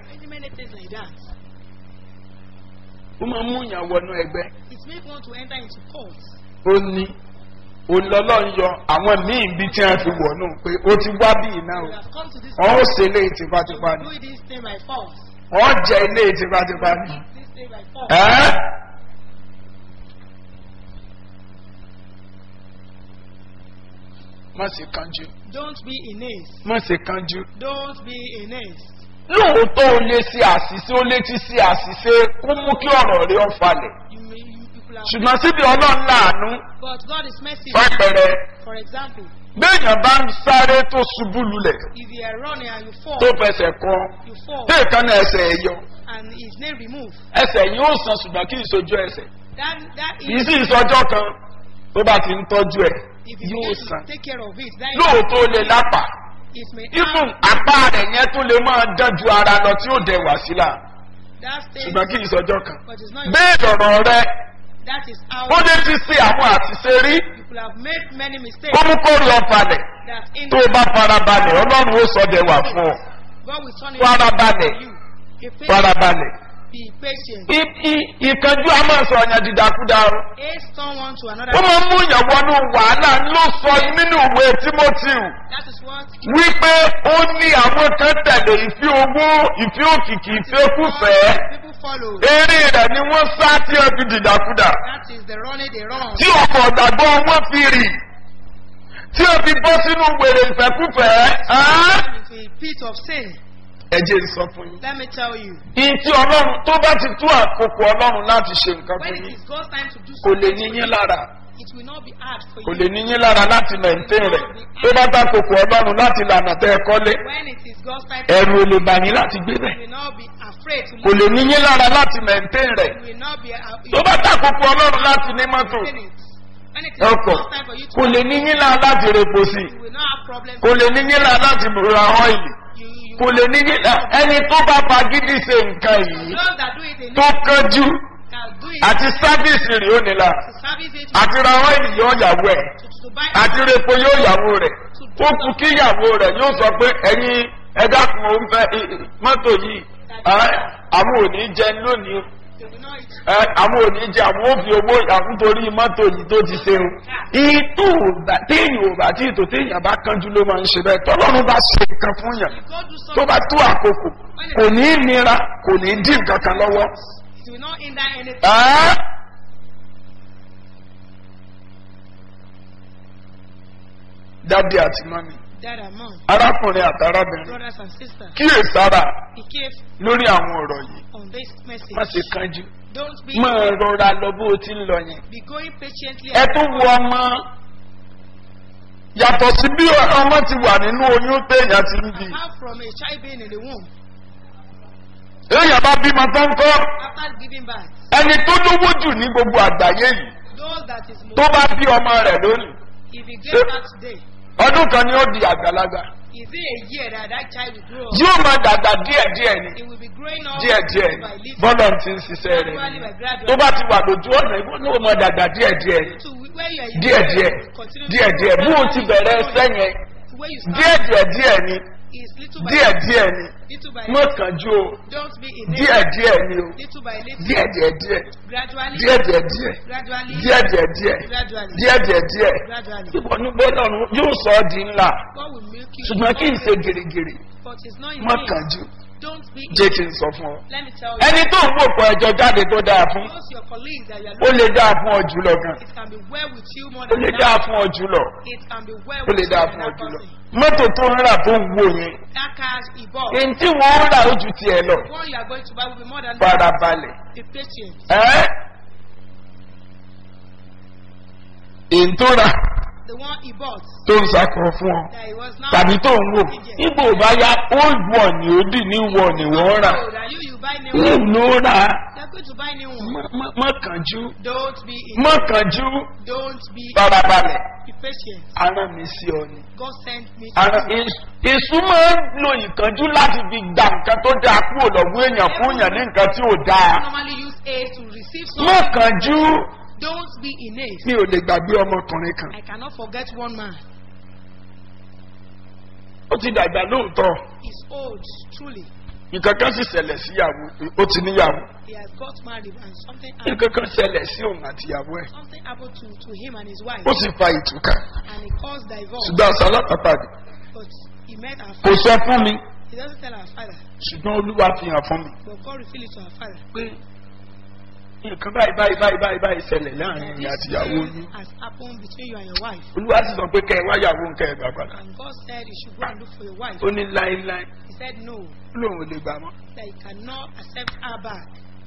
ó máa mú ìyàn wọnú ẹgbẹ́ It makes one to enter into cult. ó ní olọ́lọ́ ń yọ àwọn míì bí tí wọ́n fi wọ̀nú pé ó ti wá bí iná o We have come to this wọ́n ó place ṣe ilé tipátipá to ni do this thing by force. wọ́n jẹ ilé tipátipá ni. This thing by force. ẹ́ má ṣe kánjú Don't be in haste. má ṣe kánjú. Don't be in haste. lóòótọ́ o lè ṣe àṣìṣe o lè ti ṣe àṣìṣe kó mú kí ọ̀rọ̀ rẹ ọ̀falẹ̀ You may you people have ṣùgbọ́n síbi ọlọ́run láàánú but God is merciful. fàpẹrẹ For example, béèyàn bá ń sáré tó ṣubú lulẹ̀ if you are running and you fall, tó fẹsẹ̀ kọ́ you fall téèkan náà ẹsẹ̀ ẹ̀ yọ and his name removed. ẹsẹ̀ yìí ó san ṣùgbọ́n kí ìsojú ẹsẹ̀ That that kì í is sì ìsọjọ́ kan tó bá ti ń tọ́jú ẹ̀ if you yóò begin san to take care of it, that lóòótọ́ ó lè lápá it may ibùn have apá rẹ̀ yẹn tó lè máa dánjú ara lọ tí ó dẹ̀ wá sílà that stage, ṣùgbọ́n kí ìsọjọ́ kan but it's not. bẹ́ẹ̀ lọ̀rọ̀ rẹ That is how ó lè ti ṣe àwọn àṣìṣe rí people have made many mistakes. kó mú kórè ọ̀falẹ̀ That in tó o bá farabalẹ̀ ọlọ́run ó sọ dẹ̀ wà fún ọ God will turn it Farabalẹ̀. to you. Be patient. farabalẹ̀. Be patient. I- i- ìkanjú a máa sọ ọ̀yàn dìdàkudà o. Haste someone to another. ó máa ń mú ìyàn wọnú wàhálà ló sọ nínú ìwé timothy That is what wípé ó ní àwọn kan tẹ̀lé ìfẹ́ owó ìfẹ́ òkìkí ìfẹ́ kúfẹ́ people follow. eré rẹ̀ ni wọ́n sá tí wọ́n fi dìdàkudà That is the running they run. tí ọkọ̀ ọ̀gbàgbọ́ wọn fi rì tí wọ́n fi bọ́ sínú wèrè ìfẹ́kúfẹ́ ẹ́. It's a pit of sin. ẹ jẹ́ sọ fún yín. Let me tell you. ìyí tí ọlọ́run tó bá ti tú àkókò ọlọ́run láti ṣe nǹkan When fún it yín is God's time to do kò lè something, ní yín lára it will not be hard for kò you. lè ní yín lára láti mẹ̀ǹtẹ́ rẹ̀ tó bá ta kòkò ọlọ́run láti lànà tẹ́ ẹ kọ́lé When it is God's time to ẹ̀rù ò lè bà yín láti gbé bẹ̀ you will not be afraid to kò lè ní yín lára láti mẹ̀ǹtẹ́ rẹ̀ You will not be uh, tó bá ta kòkò ọlọ́run láti ní mọ́tò in it. When it is ọkọ̀ God's time for you to kò lè ní yín lára láti repo sí you will not have problems. kò lè ní yín lára láti ra ọ́ìlì You, you, kò lè ní yín lára ẹni tó bá fagídí ṣe nǹkan yìí those that do it in tó kánjú can do it àti sáfíìsì rẹ̀ ó nílà to service it àti ra ọ́ìlì yóò yàwó ẹ̀ to, to, to buy àti repo yóò yàwó rẹ̀ ó kú kí yàwó rẹ̀ yóò sọ pé ẹ̀yin ẹ̀dá kan ò ń fẹ́ i- i- mọ́tò yìí ẹ́, àwọn ò ní jẹ lónìí o they will not eat. ẹ́, àwọn ò ní jẹ àwọn ò fi owó àwọn torí mọ́tò yìí tó ti ṣe o ìtò òbá téèyàn ò bá tí ìtò téèyàn bá kánjú ló máa ń ṣe bẹ́ẹ̀ tọ́lọ́run bá ṣe nǹkan fún yàn If God do tó something, bá tó àkókò kò ní í nira kò ní í dín nǹkan kan lọ́wọ́. it will not hinder anything. ẹ́. dádì àti mọ́mí Dad and mom, arákùnrin àti arábìnrin brothers and sisters, kíyèsára be careful lórí àwọn ọ̀rọ̀ yìí on this message. má ṣe kánjú Don't be máa rọra lọ bó o ti ń lọ yẹn. be going patiently. ẹ tún wo ọmọ yàtọ̀ sí bí ọmọ ti wà nínú oyún téèyàn ti ń bì Apart from a child being in the womb, èèyàn bá bímọ tó ń kọ́ after giving birth, ẹni tó lówó jù ní gbogbo àgbáyé yìí those that is tó most, bá bí ọmọ rẹ̀ lónìí if he gave birth today, ọdún kan ni ó di àgbàlagbà is it a year that that child will grow up? yóò máa dàgbà díẹ̀díẹ̀ ni It will be growing up díẹ̀díẹ̀ ni by little, bọ́lọ̀ ti ń ṣiṣẹ́ rẹ̀ gradually ni by gradually. tó bá ti wà lójú ọ̀nà ìwọ ní ó máa dàgbà díẹ̀díẹ̀ ni to where you are díẹ̀díẹ̀ continue to díẹ̀díẹ̀ grow. bí o ti bẹ̀rẹ̀ ẹsẹ̀ yẹn to where you start díẹ̀díẹ̀ díẹ̀ ni is little by díẹ̀díẹ̀ ni little by mọ̀ little. kánjú o Don't be in it. díẹ̀díẹ̀ ni o Little by little. díẹ̀díẹ̀ díẹ̀ Gradually. díẹ̀díẹ̀ díẹ̀ Gradually. díẹ̀díẹ̀ díẹ̀ Gradually. díẹ̀díẹ̀ díẹ̀ Gradually. ìwọ ní gbọ́dọ̀ yóò sọ ọ́ di ńlá God will milk you. ṣùgbọ́n kí n ṣe gèrègèrè But it's not in mọ̀ vain. kánjú Don't be in jẹ́ kí n sọ fún ọ. Let me tell you. ẹni tó ń wò pọ̀ ẹjọ́ jáde tó dáa fún Those your colleagues that you are ó lè looking dáa fún ọ jùlọ gan it can be well with you more ó than lè that. dáa fún ọ jùlọ It can be well ó with lè you dáa than fún ọ that jùlọ person. mọ́tò tó ń rà tó ń wo yẹn That car he bought. èyí tí wọ́n ń rà ó ju tiẹ̀ lọ The one you are going to buy will be more than farabalẹ̀ Be patient. ẹ́ èyí tó rà The one he bought tó ń sakọ̀ fún ọ that he was now. tàbí tó ń wò nígbà ò bá yá old one ni ó dì ní wọ ni wọ́n rà So that you you buy new ní one. ló rà They're going to buy new one. Má- má- má kánjú Don't be in. má kánjú Don't be. farabalẹ̀ Be patient. ara mi sí ọ ni. God sent me. to Ara you. èṣù- èṣù máa ń lo ìkánjú láti fi gba nǹkan tó dáa kúrò lọ́wọ́ èèyàn fún èèyàn ní nǹkan tí ò dáa. normally use A to receive Má something. kánjú Don't be in haste. mi ò lè gbàgbé ọmọkùnrin kan. I cannot forget one man. Ó ti dàgbà lóòótọ́. He's old, truly. Nǹkan kan sì ṣẹlẹ̀ síyàwó ó ti níyàwó. He has got married and something happened. Nǹkan kan ṣẹlẹ̀ sí òun àtìyàwó ẹ̀. Something happened to, to him and his wife. Ó sì fa ìtúkà. And he caused divorce. Ṣùgbọ́n aṣọ alápàpàdé But he met our kò father. sọ fún mi. He doesn't tell our father. Ṣùgbọ́n Olúwa fi hàn fún mi. But God revealed it to our father. Pé nǹkan báyìí báyìí báyìí báyìí báyìí ṣẹlẹ̀ láàrin That ìyá this àtìyàwó thing yín. has happened between you and your wife. Olúwa sì sọ pé kẹ́ ẹ wáyàwó nǹkan ẹ̀ gbà padà. And God said you should go and look for your wife. Ó ní láéláé. He said no, Ó lóun ò lè gbà mọ́. that he cannot accept her back.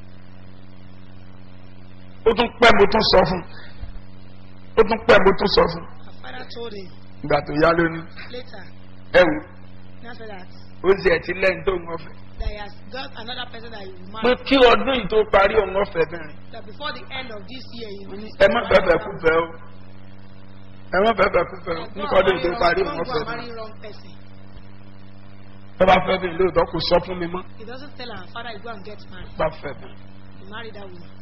ó tún pẹ́ mo tún sọ fún ó tún pẹ́ mo tún sọ fún Our father told him ìgbà tó yá lónìí later, ẹ wò after that, ó sì ẹ̀ ti lẹ́yìn tó ń ọ̀fẹ́. that he has got another person that he will pé marry. kí ọdún yìí tó parí òun ọ̀fẹ́ bẹ̀rẹ̀ That before the end of this year, he will ẹ má bẹ̀bẹ̀ kú fẹ́ o ẹ má bẹ̀bẹ̀ kú fẹ́ o Don't nípa ọdún yìí tó marry parí wrong- òun don't go ọ̀fẹ́ and bẹ̀rẹ̀ marry wrong person. ẹ bá fẹ́ bẹ̀rẹ̀ lóòótọ́ kò sọ fún mi mọ́ He doesn't tell our father he go and get married. bá fẹ́ bẹ̀rẹ̀ He married that woman.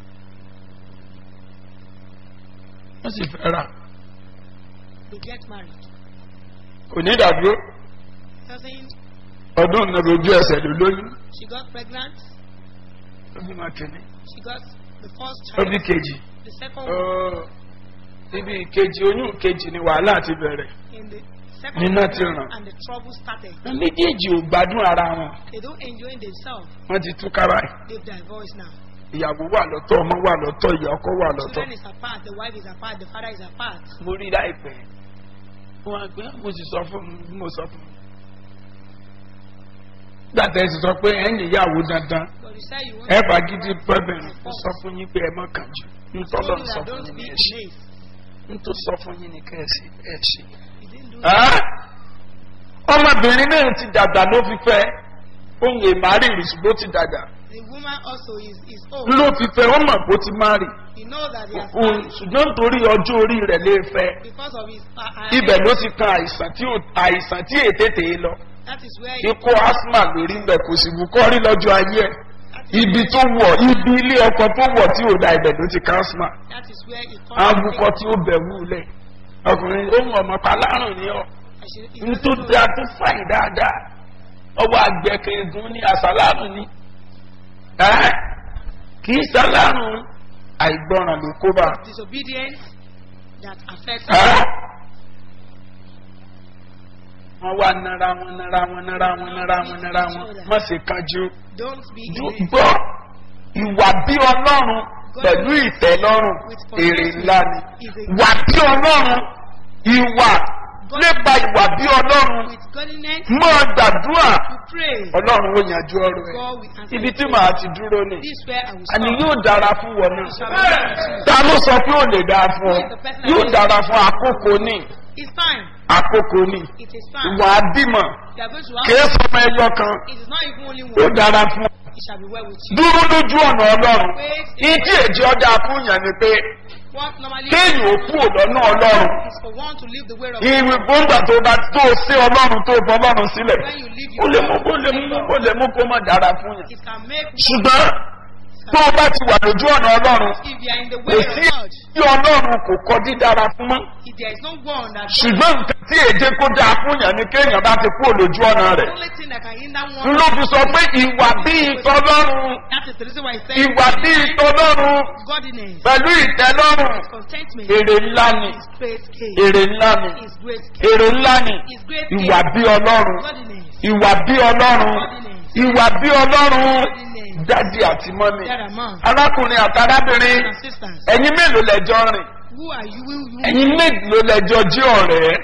wọ́n sì fẹ́ rà They get married. kò ní ìdádúró Doesn't ọdún náà lójú ẹsẹ̀ ló lóyún she got pregnant? ó bí máa kéde She got the first ó child. bí kejì The second ó one ibi kejì oyún kejì ni wàhálà ti bẹ̀rẹ̀ in the second Nina one, ti ràn. and the trouble started. méjèèjì ò gbádùn ara wọn They don't enjoy themselves. wọ́n ti túká báyìí. They've divorced now. ìyàwó wà lọ́tọ̀ ọmọ wà lọ́tọ̀ ìyá ọkọ wà lọ́tọ̀. Children is apart, the wife is apart, the father is apart. mo rí láìpẹ́ wọn á gbé mo sì sọ fún mi bí mo sọ fún mi. gbàtẹ́ sì sọ pé ẹ̀yìn ìyàwó dandan But you say you want ẹ to bá gidi pẹ́bẹ̀rẹ̀ mo sọ fún yín pé ẹ mọ̀ kàn jù nítorí told ọ̀n you sọ that fún don't yín be ní in ẹ ṣe haste. nítorí sọ fún yín ní kẹ́ ẹ ṣe ẹ ṣe. He didn't do Ẹ́? ọmọbìnrin náà ti dàgbà ló fi fẹ́ ohun èèmárì rìsùgbó ti dàgbà The woman also is, is old. ló fi fẹ́ ó mọ̀ bó ti má rì You know that he has Òun- married ṣùgbọ́n nítorí ọjọ́ orí rẹ̀ lè fẹ́ because of his uh, uh, ibẹ̀ ló ti kan àìsàn tí ò- àìsàn tí ètètè lọ that is where he, ikú asthma lórí ń bẹ̀ kò sì wù kọ́ rí lọ́jọ́ ayé ẹ̀ that is, ibi tó wọ̀ ibi ilé ọkọ̀ tó wọ̀ tí ò da ibẹ̀ ló ti kan asthma that is where he awukọ tí ó bẹ̀ wúlẹ̀ ọkùnrin ohun ọmọ palárùn ni ọ ní tó dáa tó fàyè dáadáa ọwọ́ àgbẹ̀kẹ̀gùn ní àsálàrùn ni Ẹ́? kì í sálàrùn àìgbọràn ló kó bá disobedience that affects Ẹ́? wọ́n wá nara wọn nara wọn nara wọn nara wọn nara wọn má ṣe kanjú don't be in Ju- haste. gbọ́ ìwà bí ọlọ́run pẹ̀lú ìtẹ́lọ́rùn èrè ńlá ni wà bí ọlọ́run ìwà nípa ìwà bí ọlọ́run with godliness máa gbàdúrà you pray ọlọ́run ó yanjú ọrọ̀ ẹ̀ God will answer ibi tí you. màá ti dúró ni this where I will àní stop yóò dára fún wọn náà Shall we pray? ta ló sọ pé ó lè dáa fún ọ yóò dára fún àkókò ní it's time àkókò ní it is time ìwà bímọ you are going to kìí have sọmọ ẹyọ kan it is not even only ó one dára fún ọ it shall be well with you dúró lójú ọ̀nà ọlọ́run ìdí èjì ọjà fún yàn ni pé what normally kéèyàn ó kú ọ̀dọ́nà ọlọ́run is for one to leave the way of ìwé gbóngbà tó bá tó sí ọlọ́run tó bọ ọlọ́run sílẹ̀ when you leave ó your lè mú kó lè mú kó lè mú kó má dára fún yàn it can make ṣùgbọ́n tó o bá ti wà lójú ọ̀nà ọlọ́run if you are in the kò way of sí God tí ọlọ́run kò kọ dídára fún mọ́ if there is no one that ṣùgbọ́n nǹkan tí èdè kó dáa fún yàn ni kéèyàn bá ti kú lójú ọ̀nà the rẹ̀ only thing that can hinder n one ló fi sọ pé ìwà bíi tọlọ́run that is the reason why he said ìwà bíi tọlọ́run godliness pẹ̀lú ìtẹ́lọ́rùn contentment èrè ńlá ni is great gain èrè ńlá ni is great gain èrè ńlá ni is great ìwà gain bí ọlọ́run godliness ìwà bí ọlọ́run ìwà bí ọlọ́run dádì àti mọ́mì there are man arákùnrin àti arábìnrin and sisters ẹ̀yin mélòó lẹ́jọ́ rìn who are you who you ẹ̀yin mélòó lẹ́jọ́ jí ọ̀rẹ́ you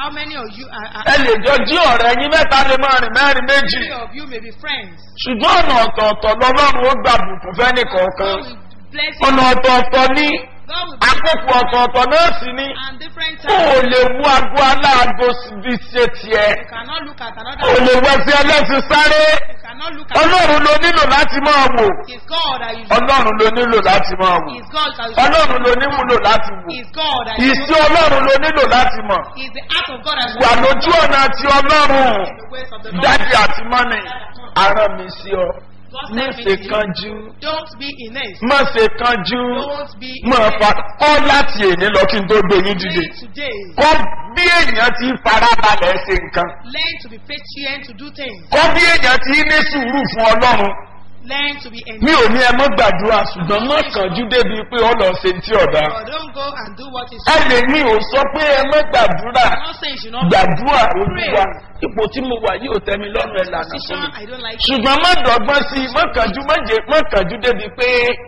How many of you are, are ẹ lè jọ jí ọ̀rẹ́ yín mẹ́ta lè máa rìn mẹ́rin méjì three of you may be friends? ṣùgbọ́n ọ̀nà ọ̀tọ̀ọ̀tọ̀ lọ́lọ́run ó gbà bùkún fẹ́ni kọ̀ọ̀kan God will bless you. ọ̀nà ọ̀tọ̀ọ̀tọ̀ ní God will bless àkókò ọ̀tọ̀ọ̀tọ̀ náà sì ní you. And different kó o times. lè wú aago aláàgó bí ṣe tiẹ̀ You cannot look at another. kó o lè wẹsẹ̀ ẹlẹ́sìn sáré You cannot look at. ọlọ́run ló nílò láti máa wò It's God that you. ọlọ́run ló nílò láti máa wò It's God that you. ọlọ́run ló nílò láti wò It's God that you. ìsí ọlọ́run ló nílò láti mọ̀ It's the act of God that you. wà lójú ọ̀nà ti ọlọ́run The ways of the Lord. dájú àti mọ́mì ara mi sí ọ God má sent me ṣe to you. kánjú Don't be in haste. má ṣe kánjú Don't be in má fa haste. kọ́ láti èní lọ kí n tó gbé yín dìde Learn today. kọ́ bí èèyàn ti farabalẹ̀ ṣe nǹkan Learn to be patient to do things. kọ́ bí èèyàn ti ní sùúrù fún ọlọ́run Learn to be mi enjoyed. ò ní ẹ mọ́ gbàdúrà ṣùgbọ́n má kánjú débi pé ọ lọ ṣe ti ọ̀dà But don't go and do what is ẹ lè ní ò sọ pé ẹ mọ́ gbàdúrà I'm not saying you should not gbàdúrà olúwa ipò tí mo wà yóò tẹ́ mi lọ́rùn ẹ̀ lànà fún position. mi. I don't like ṣùgbọ́n má dọ̀gbọ́n sí i má kànjú má jẹ má kànjú débi pé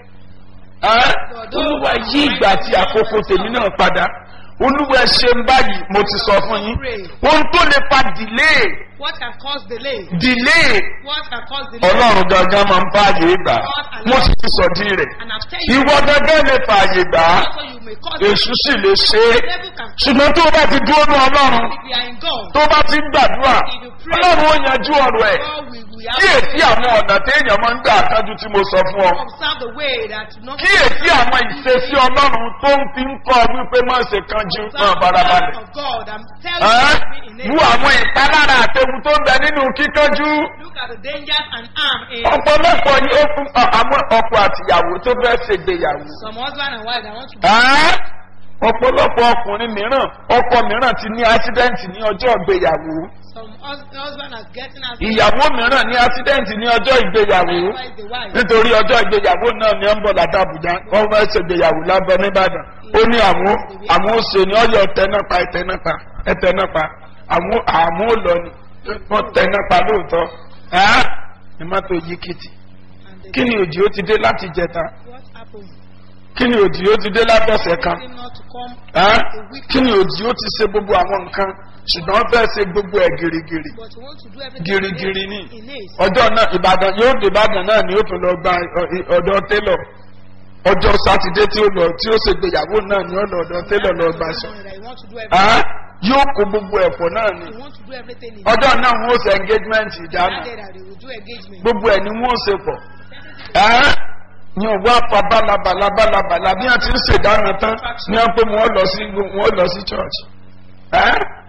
ẹ́, olúwa yí ìgbà àti àkókò tèmi náà padà olúwa ẹ ṣe ń báyìí mo ti sọ fún yín ohun tó lè fa delay what can cause delay. delay What can cause delay. ọlọ́run gangan máa ń fààyè gbà mo sì ti sọ̀dí rẹ̀ And I've tell you. ìwọ gangan lè fààyè gbà á Also you may cause èṣù sì lè ṣe é The devil can ṣùgbọ́n tó o bá ti dúró ní ọlọ́run if we are in God. tó o bá ti ń gbàdúrà ọlọ́run ó yanjú ọ̀rọ̀ ẹ̀ God will we kíyèsí àwọn ọ̀nà téèyàn máa ń gbà kájú tí mo sọ fún ọ observe the way that not kíyèsí àwọn ìṣesí ọlọ́run tó ń fi ń kọ́ wípé má ṣe kanjú náà barabalẹ̀. of God. I'm telling Ẹ́, you in Wú it. àwọn ìpalára àtẹ̀wù tó ń bẹ nínú kíkanjú. Look at the dangers and harm in ọ̀pọ̀lọpọ̀ ni ó fún ọ- àwọn ọkọ àtìyàwó tó fẹ́ ṣègbéyàwó. some husband and wife that want to Ẹ́, ọ̀pọ̀lọpọ̀ ọkùnrin mìíràn ọkọ mìíràn ti ní ásídẹ́ǹtì ní ọjọ́ ìgbéyàwó. some hus- husband are getting as ìyàwó mìíràn ní ásídẹ́ǹtì ní ọjọ́ ìgbéyàwó. likewise the wife. nítorí ọjọ́ ìgbéyàwó náà ni ó ń bọ̀ láti àbújá wọ́n fẹ́ ṣègbéyàwó lábẹ́ nìbàdàn ó ní àwọn àwọn òṣè ní ọyọ tẹnápa ẹtẹnápa ẹtẹnápa àwọn àwọn ò lọ ni wọ́n tẹnápa lóòótọ́ ẹ́ ẹ má tó yí kìtì And the kí ni òjì ó ti dé láti jẹta what happened? kí ni òjì ó ti dé látọ̀sẹ̀ kan Him not to come ẹ́ a week kí ni òjì ó ti ṣe gbogbo àwọn nǹkan ṣùgbọ́n wọ́n fẹ́ ṣe gbogbo ẹ̀ gírígírí but you want to do everything gírígírí in ni haste- in haste. ọjọ́ náà ìbàdàn yóò dé ìbàdàn náà ni ó tún lọ gba ọ- ọ̀dọ̀ télọ̀ ọjọ́ sátidé tí ó lọ tí ó ṣègbéyàwó náà ni ó lọ ọ̀dọ̀ télọ̀ lọ gbà sọ. That you want to do Á, everything. yóò kó gbogbo ẹ̀fọ́ náà ni You want to do everything in ọjọ́ náà wọ́n ó ṣe engagement ìdáná that day that they will do engagement. gbogbo ẹ̀ ni wọ́n ó ṣe pọ̀ Á, ní òwú apá bálabàlà bálabàlà bí wọ́n ti ń ṣèdáná tán ní wọ́n pé wọ́n lọ sí wọ́n lọ sí church. Á,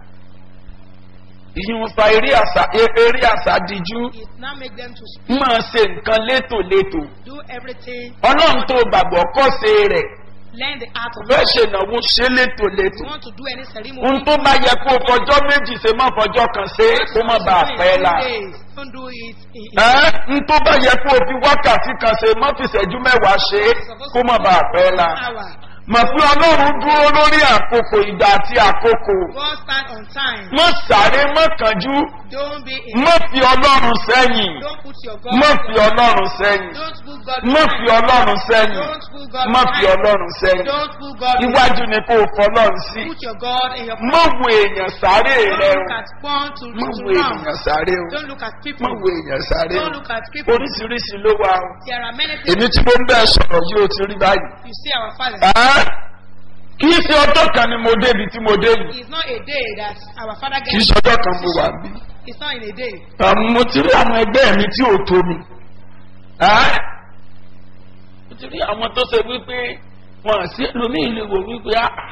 ìyún fa eré àṣà eré àṣà díjú It now make them to máa ṣe nǹkan létòlétò do everything. ọlọ́run tó gbàgbọ́ kọ́ ṣe rẹ̀ Learn the art of fẹ́ God. ṣe ìnáwó ṣe létòlétò You want to do any ceremony. ohun tó bá yẹ kó o fọjọ́ méjì ṣe má fọjọ́ kan ṣe é kó má bàa pẹ́ la Don't do it in, in ẹ́ ń tó bá yẹ kó o fi wákàtí kan ṣe má fi ṣẹ́jú mẹ́wàá ṣe é kó má bàa pẹ́ la hour. mọ̀ pé ọlọ́run dúró lórí àkókò ìgbà àti àkókò God stand on time. mọ̀ sáré mọ̀ kánjú Don't be in. mọ̀ fi ọlọ́run sẹ́yìn Don't put your God. mọ̀ fi ọlọ́run sẹ́yìn Don't put God. mọ̀ fi ọlọ́run sẹ́yìn Don't put God. mọ̀ fi ọlọ́run sẹ́yìn Don't put God. iwájú ni kó o fọlọ́run sí Put your God in your. mọ̀ wo èèyàn sáré Don't rẹ look o at one to mọ̀ to wo round. èèyàn sáré o Don't look at people. mọ̀ wo èèyàn sáré o Don't look at people. oríṣiríṣi ló wà o There are many èmi things. tí mo ń bẹ́ẹ̀ sọ̀rọ̀ yìí ó ti rí báyìí. You see our father. Ẹ́, kì í ṣe ọjọ́ kan ni mo débi tí mo dé yìí It's not a day that our father kì í gets. ṣe ọjọ́ kan mo wà bí. It's not in a day. Àmọ́ mo ti rí àwọn ẹgbẹ́ mi tí ò tó mi. Ẹ́, mo ti rí àwọn tó ṣe wípé wọn àti ẹlòmíì lè wò wípé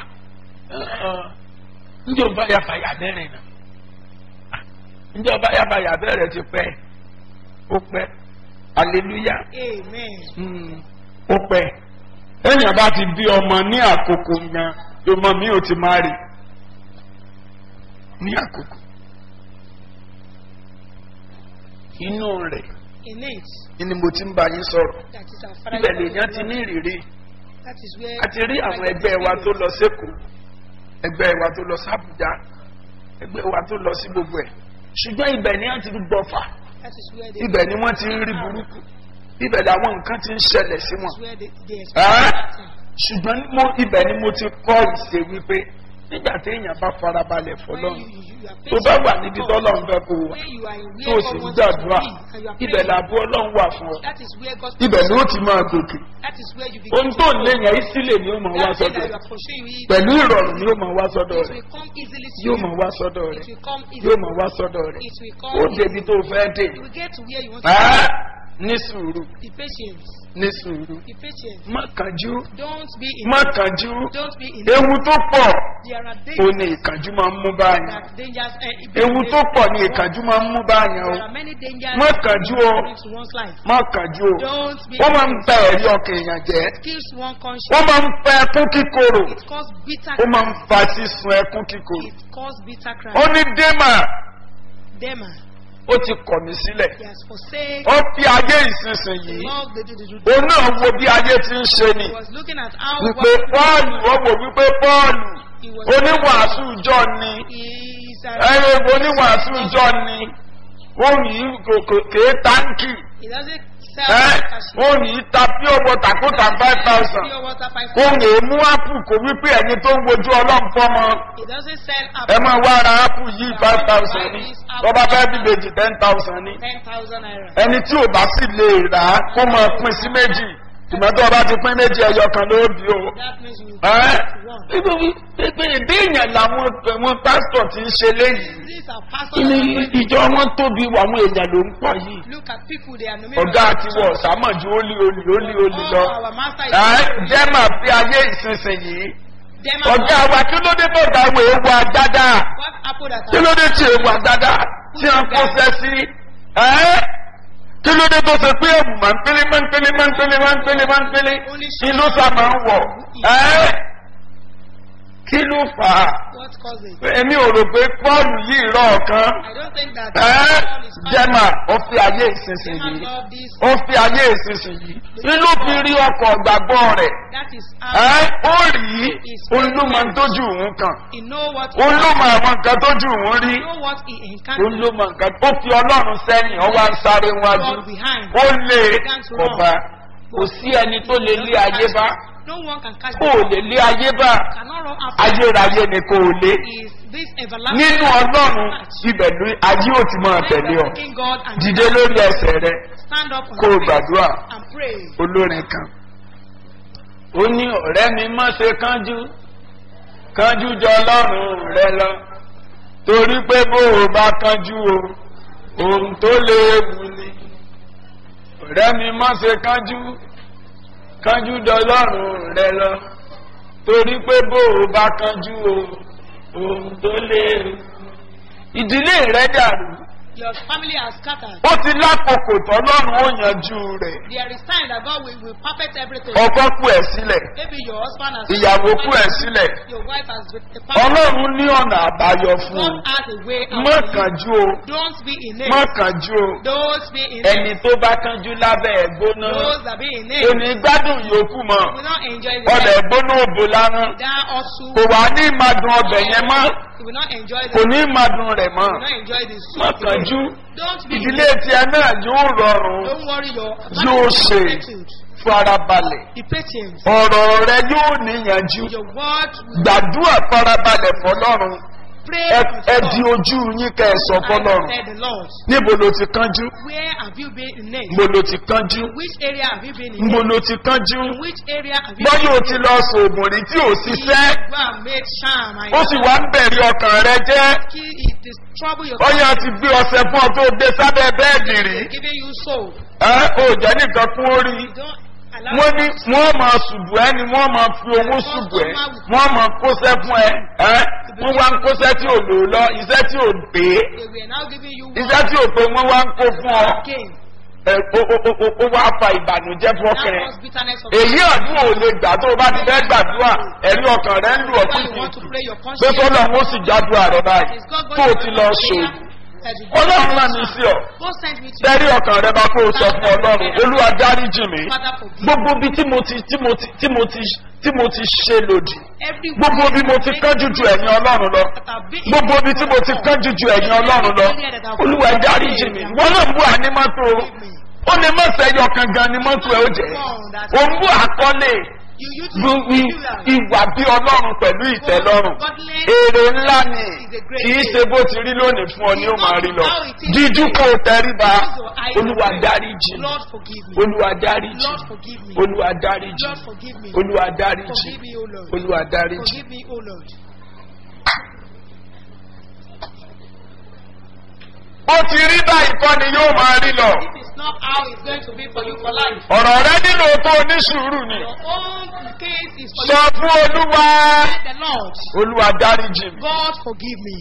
ǹjẹ́ ọba ya fàyà bẹ́rẹ̀ náà ǹjẹ́ ọba ya fàyà bẹ́rẹ̀ ti pẹ́ ó pẹ́ hallelujah Amen. Mm, ó pẹ́ èèyàn bá ti bí ọmọ ní àkókò yan ọmọ mi ò ti máa rí ní àkókò inú rẹ̀ In it, ni mo ti ń bá yín sọ̀rọ̀ that is our father. ibẹ̀ lèèyàn ti ní ìrírí That is where. a ti rí àwọn ẹgbẹ́ wa tó lọ sẹ́kọ̀ọ́ ẹgbẹ́ wa tó lọ sábùjá ẹgbẹ́ wa tó lọ sí gbogbo ẹ̀ ṣùgbọ́n ibẹ̀ ni wọ́n ti gbọ́fà That is where they. ibẹ̀ ni wọ́n ti ń rí burúkú ibẹ̀ làwọn nǹkan ti ń ṣẹlẹ̀ sí wọn. That is where they. they Ah! experience that thing. ṣùgbọ́n mo ibẹ̀ ni mo ti kọ́ ìṣe wípé nígbà tí èèyàn bá farabalẹ̀ When fọlọ́run you, you, you are tó bá wà patient níbi with God, tọ́lọ́run fẹ́ kó o wà when you are in tó o where sì God ń wants you to gbàdúrà be, and you are ibẹ̀ praying, làbú ọlọ́run wà fún ọ that is where God ibẹ̀ ló ti máa gòkè That is where you begin ohun to tó ń grow. lé yẹn ìsílẹ̀ ni ó máa wá That thing sọ́dọ̀ that you rẹ̀ are pursuing, it, pẹ̀lú ìrọ̀rùn ni ó máa wá sọ́dọ̀ it rẹ̀ will come easily to yóò you. máa wá sọ́dọ̀ It rẹ̀ will come yóò easily. máa wá sọ́dọ̀ rẹ̀ It will ó come débi easily. tó fẹ́ dé You will get to where you want to Ẹ́, ní sùúrù be. Be patient. ní sùúrù Be patient. má kánjú Don't be in má kánjú Don't be in ewu tó pọ̀ There are ó dangers ní ìkánjú máa ń mú báyìí that dangers. Uh, it- ewu tó pọ̀ ní ìkánjú máa ń mú báyìí o There are many dangers Má kánjú o. happening to one's life. má kánjú o Don't be wọ́n máa ń in bẹ ẹ̀rí ọkàn èèyàn jẹ́ kills one conscience. wọ́n máa ń fẹ́ ẹkún kíkorò It causes bitter ó máa ń cries. fa sísun ẹkún kíkorò It causes bitter ó cries. ní démà Dema, ó ti kọ̀ mí sílẹ̀ he has forsaken ó fi ayé ìsinsìnyí love the, the, the, the, òun náà wo bí ayé ti ń ṣe ni He was looking at how wípé pọ́ọ̀lù ó wò wípé pọ́ọ̀lù he was oníwàásù ìjọ ni He's a, ẹ̀rọ oníwàásù ìjọ ni òun yìí kò- kò- kèé táǹkì he doesn't sell ẹ́ cashew. òun yìí ta pure water kó ta five thousand Pure water five òun yìí mú ápù kò wípé ẹni tó ń wojú ọlọ́run fọ́mọ He doesn't sell ẹ máa apple. wá ara ápù yìí five thousand ní lọ́ba fẹ́ bí bèjì ten thousand ní Ten thousand naira. ẹni tí ò bá sì lè rà á kó máa pín sí méjì tìmọ́tò ọba ti pín méjì ẹyọ kan ló bí o. That means you ẹ́ one. nítorí pé ìdí èèyàn làwọn àwọn pásítọ̀ ti ń ṣe léyìí These are pastors. kí ni that are going- ìjọ wọn tóbi àwọn èèyàn ló ń pọ̀ yìí Look at people they are numerous. ọ̀gá àti wọ̀ sàmọ̀jú ó lé olè ó lé olè lọ. Oh, our master is. ẹ́ jẹ́ màá fi ayé ìsinsìnyí Them ọ̀gá wa kí ló dé tó ga wo ewu àdáda What apple that kí ló dé tí ewu àdáda tí a kó fẹ́ sí ẹ́ kí ló dé tó ṣe pé ẹ̀bùn máa ń pélé máa ń pélé máa ń pélé máa ń pélé máa ń pélé inú sá máa ń wọ̀ ẹ́ kí ló fà á What caused it? èmi ò rò pé pọ́ọ̀lù yìí rọ̀ ọ̀kan I don't think that ẹ́ Paul is jẹ́mà ó fi ayé Demon ìsinsìnyí love this. ó fi ayé ìsinsìnyí inú fi rí ọkọ̀ gbàgbọ́ rẹ̀ That is ẹ́ how ó rí òun ló máa ń tójú òun kan he know what òun ló mọ àwọn nǹkan tójú òun rí he know what he òun encountered. ló mọ nǹkan ó fi ọlọ́run sẹ́yìn ọ wá ń sáré wájú God behind. ó lé ọba kò sí ẹni tó lè lé ayé bá No one can catch kó o lè lé ayé bá Cannot run after. ayérayé ni kò lé Is this everlasting? nínú ọlọ́run ibẹ̀ ló ayé ò ti máa tẹ̀lé ọ Thanking God and dìde lórí ẹsẹ̀ rẹ stand up on kó o your feet gbàdúrà and pray. olórin kan ó ní ọ̀rẹ́ mi má ṣe kánjú kánjú jọ ọlọ́run rẹ lọ torí pé bó o bá kánjú o ohun tó léwu ni ọ̀rẹ́ mi má ṣe kánjú kánjú jọ ọlọ́run rẹ lọ torí pé bó o bá kánjú o ohun tó léwu ìdílé rẹ dàrú Your family has scattered. ó ti lákòókò tọ́lọ́run ó yanjú rẹ̀ There is time that God will, will perfect everything. ọkọ kú ẹ̀ sílẹ̀ Maybe your husband has ìyàwó kú ẹ̀ sílẹ̀ Your wife has with the perfect. ọlọ́run ní ọ̀nà àbáyọ fún God un has a way out. má for you. kánjú o Don't be in má it. kánjú o Don't be in ẹni it. tó bá kánjú lábẹ́ ẹ̀ gbóná Those that be in kò it ní gbádùn yòókù mọ́ will not enjoy ọlẹ̀ the gbóná òbò lárán That also kò wá ní ìmàdùn ọbẹ̀ yẹn mọ́ you will not enjoy kò the ní ìmàdùn rẹ̀ mọ́ you will not enjoy the má soup. kánjú Don't be in ìdílé it. tiẹ̀ náà yóò rọrùn Don't worry your Yóò ṣe. attitude. farabalẹ̀ Be patient. ọ̀rọ̀ rẹ yóò níyànjú Your word will gbàdúrà farabalẹ̀ fọlọ́run pray ẹ unto ẹ God. di ojú yín kẹ ẹ sọ I fọlọ́run said the Lord. níbo ló ti kánjú Where have you been in it? níbo ló ti kánjú Which area have you been in? níbo ló ti kánjú In which area have you bọ́yọ̀ been o ti lọ sòògùn rí tí ò ṣiṣẹ́ Go and make sham and ó sì wá ń bẹ̀rẹ̀ ọkàn rẹ jẹ́ Kill it is trouble your bọ́yọ̀ ti gbé ọsẹ fún ọ tó gbé sábẹ́ bẹ́ẹ̀dì rí giving you soul. ẹ ò jẹ́ nìkan kún ó rí You don't allow wọ́n ní wọ́n máa ṣùgbọ́ ẹ ni wọ́n máa fi owó ṣùgbọ́ ẹ wọ́n máa kóṣẹ́ fún ẹ ẹ wọ́n wá ń kóṣẹ́ tí ò lò lọ iṣẹ́ tí ò pé they were now giving you iṣẹ́ tí ò pé wọ́n wá ń kó fún ọ again. ẹ ó ó ó ó ó wá fa ìbànújẹ́ fún That ọkàn rẹ was bitterness of èyí àdúrà ò lè gbà tó o bá ti fẹ́ gbàdúrà ẹ̀rí ọkàn rẹ ń lù ọ́ Why you want to kùtù pray your pé conscience. sọ́dọ̀ ń ó sì jádùá rẹ báyìí Is God going tó o to ti answer lọ prayer? ṣòògùn That you ọlọ́run náà ní sí ọ God sent me to tẹ́rí ọkàn rẹ bá kó o sọ fún ọlọ́run olúwa dáríjì mi Father forgive. gbogbo bí tí mo ti tí mo ti tí mo ti tí mo ti ṣe lòdì Every gbogbo bí mo ti kánjú ju ẹ̀yìn ọlọ́run lọ gbogbo bí tí mo ti kánjú ju ẹ̀yìn ọlọ́run lọ olúwa dáríjì mi wọ́n náà bú ànímọ́tò ó ní mọ̀sẹ̀ yọ kangan ni mọ́tò ẹ̀ ó jẹ́ ó ń bú àkọlé You use Bu- i- it. ìwà bí ọlọ́run pẹ̀lú ìtẹ́lọ́rùn èrè ńlá ni kì í ṣe bó ti rí lónìí fún ọ ní ó máa rí lọ díjú kó o tẹríba olúwa dáríjì mi Lord forgive me. olúwa dáríjì Lord mi forgive me. olúwa dáríjì Lord mi forgive me. olúwa dáríjì Forgive mi me, O Lord. olúwa dáríjì Forgive me, O Lord. ó ti rí báyìí kọ́ ni yóò máa rí lọ This is not how it's going to be for you for life. ọ̀rọ̀ rẹ nílò tó oníṣùúrù ni Your own case is for sọ you. fún olúwa Thank the Lord. olúwa dáríjì mi God forgive me.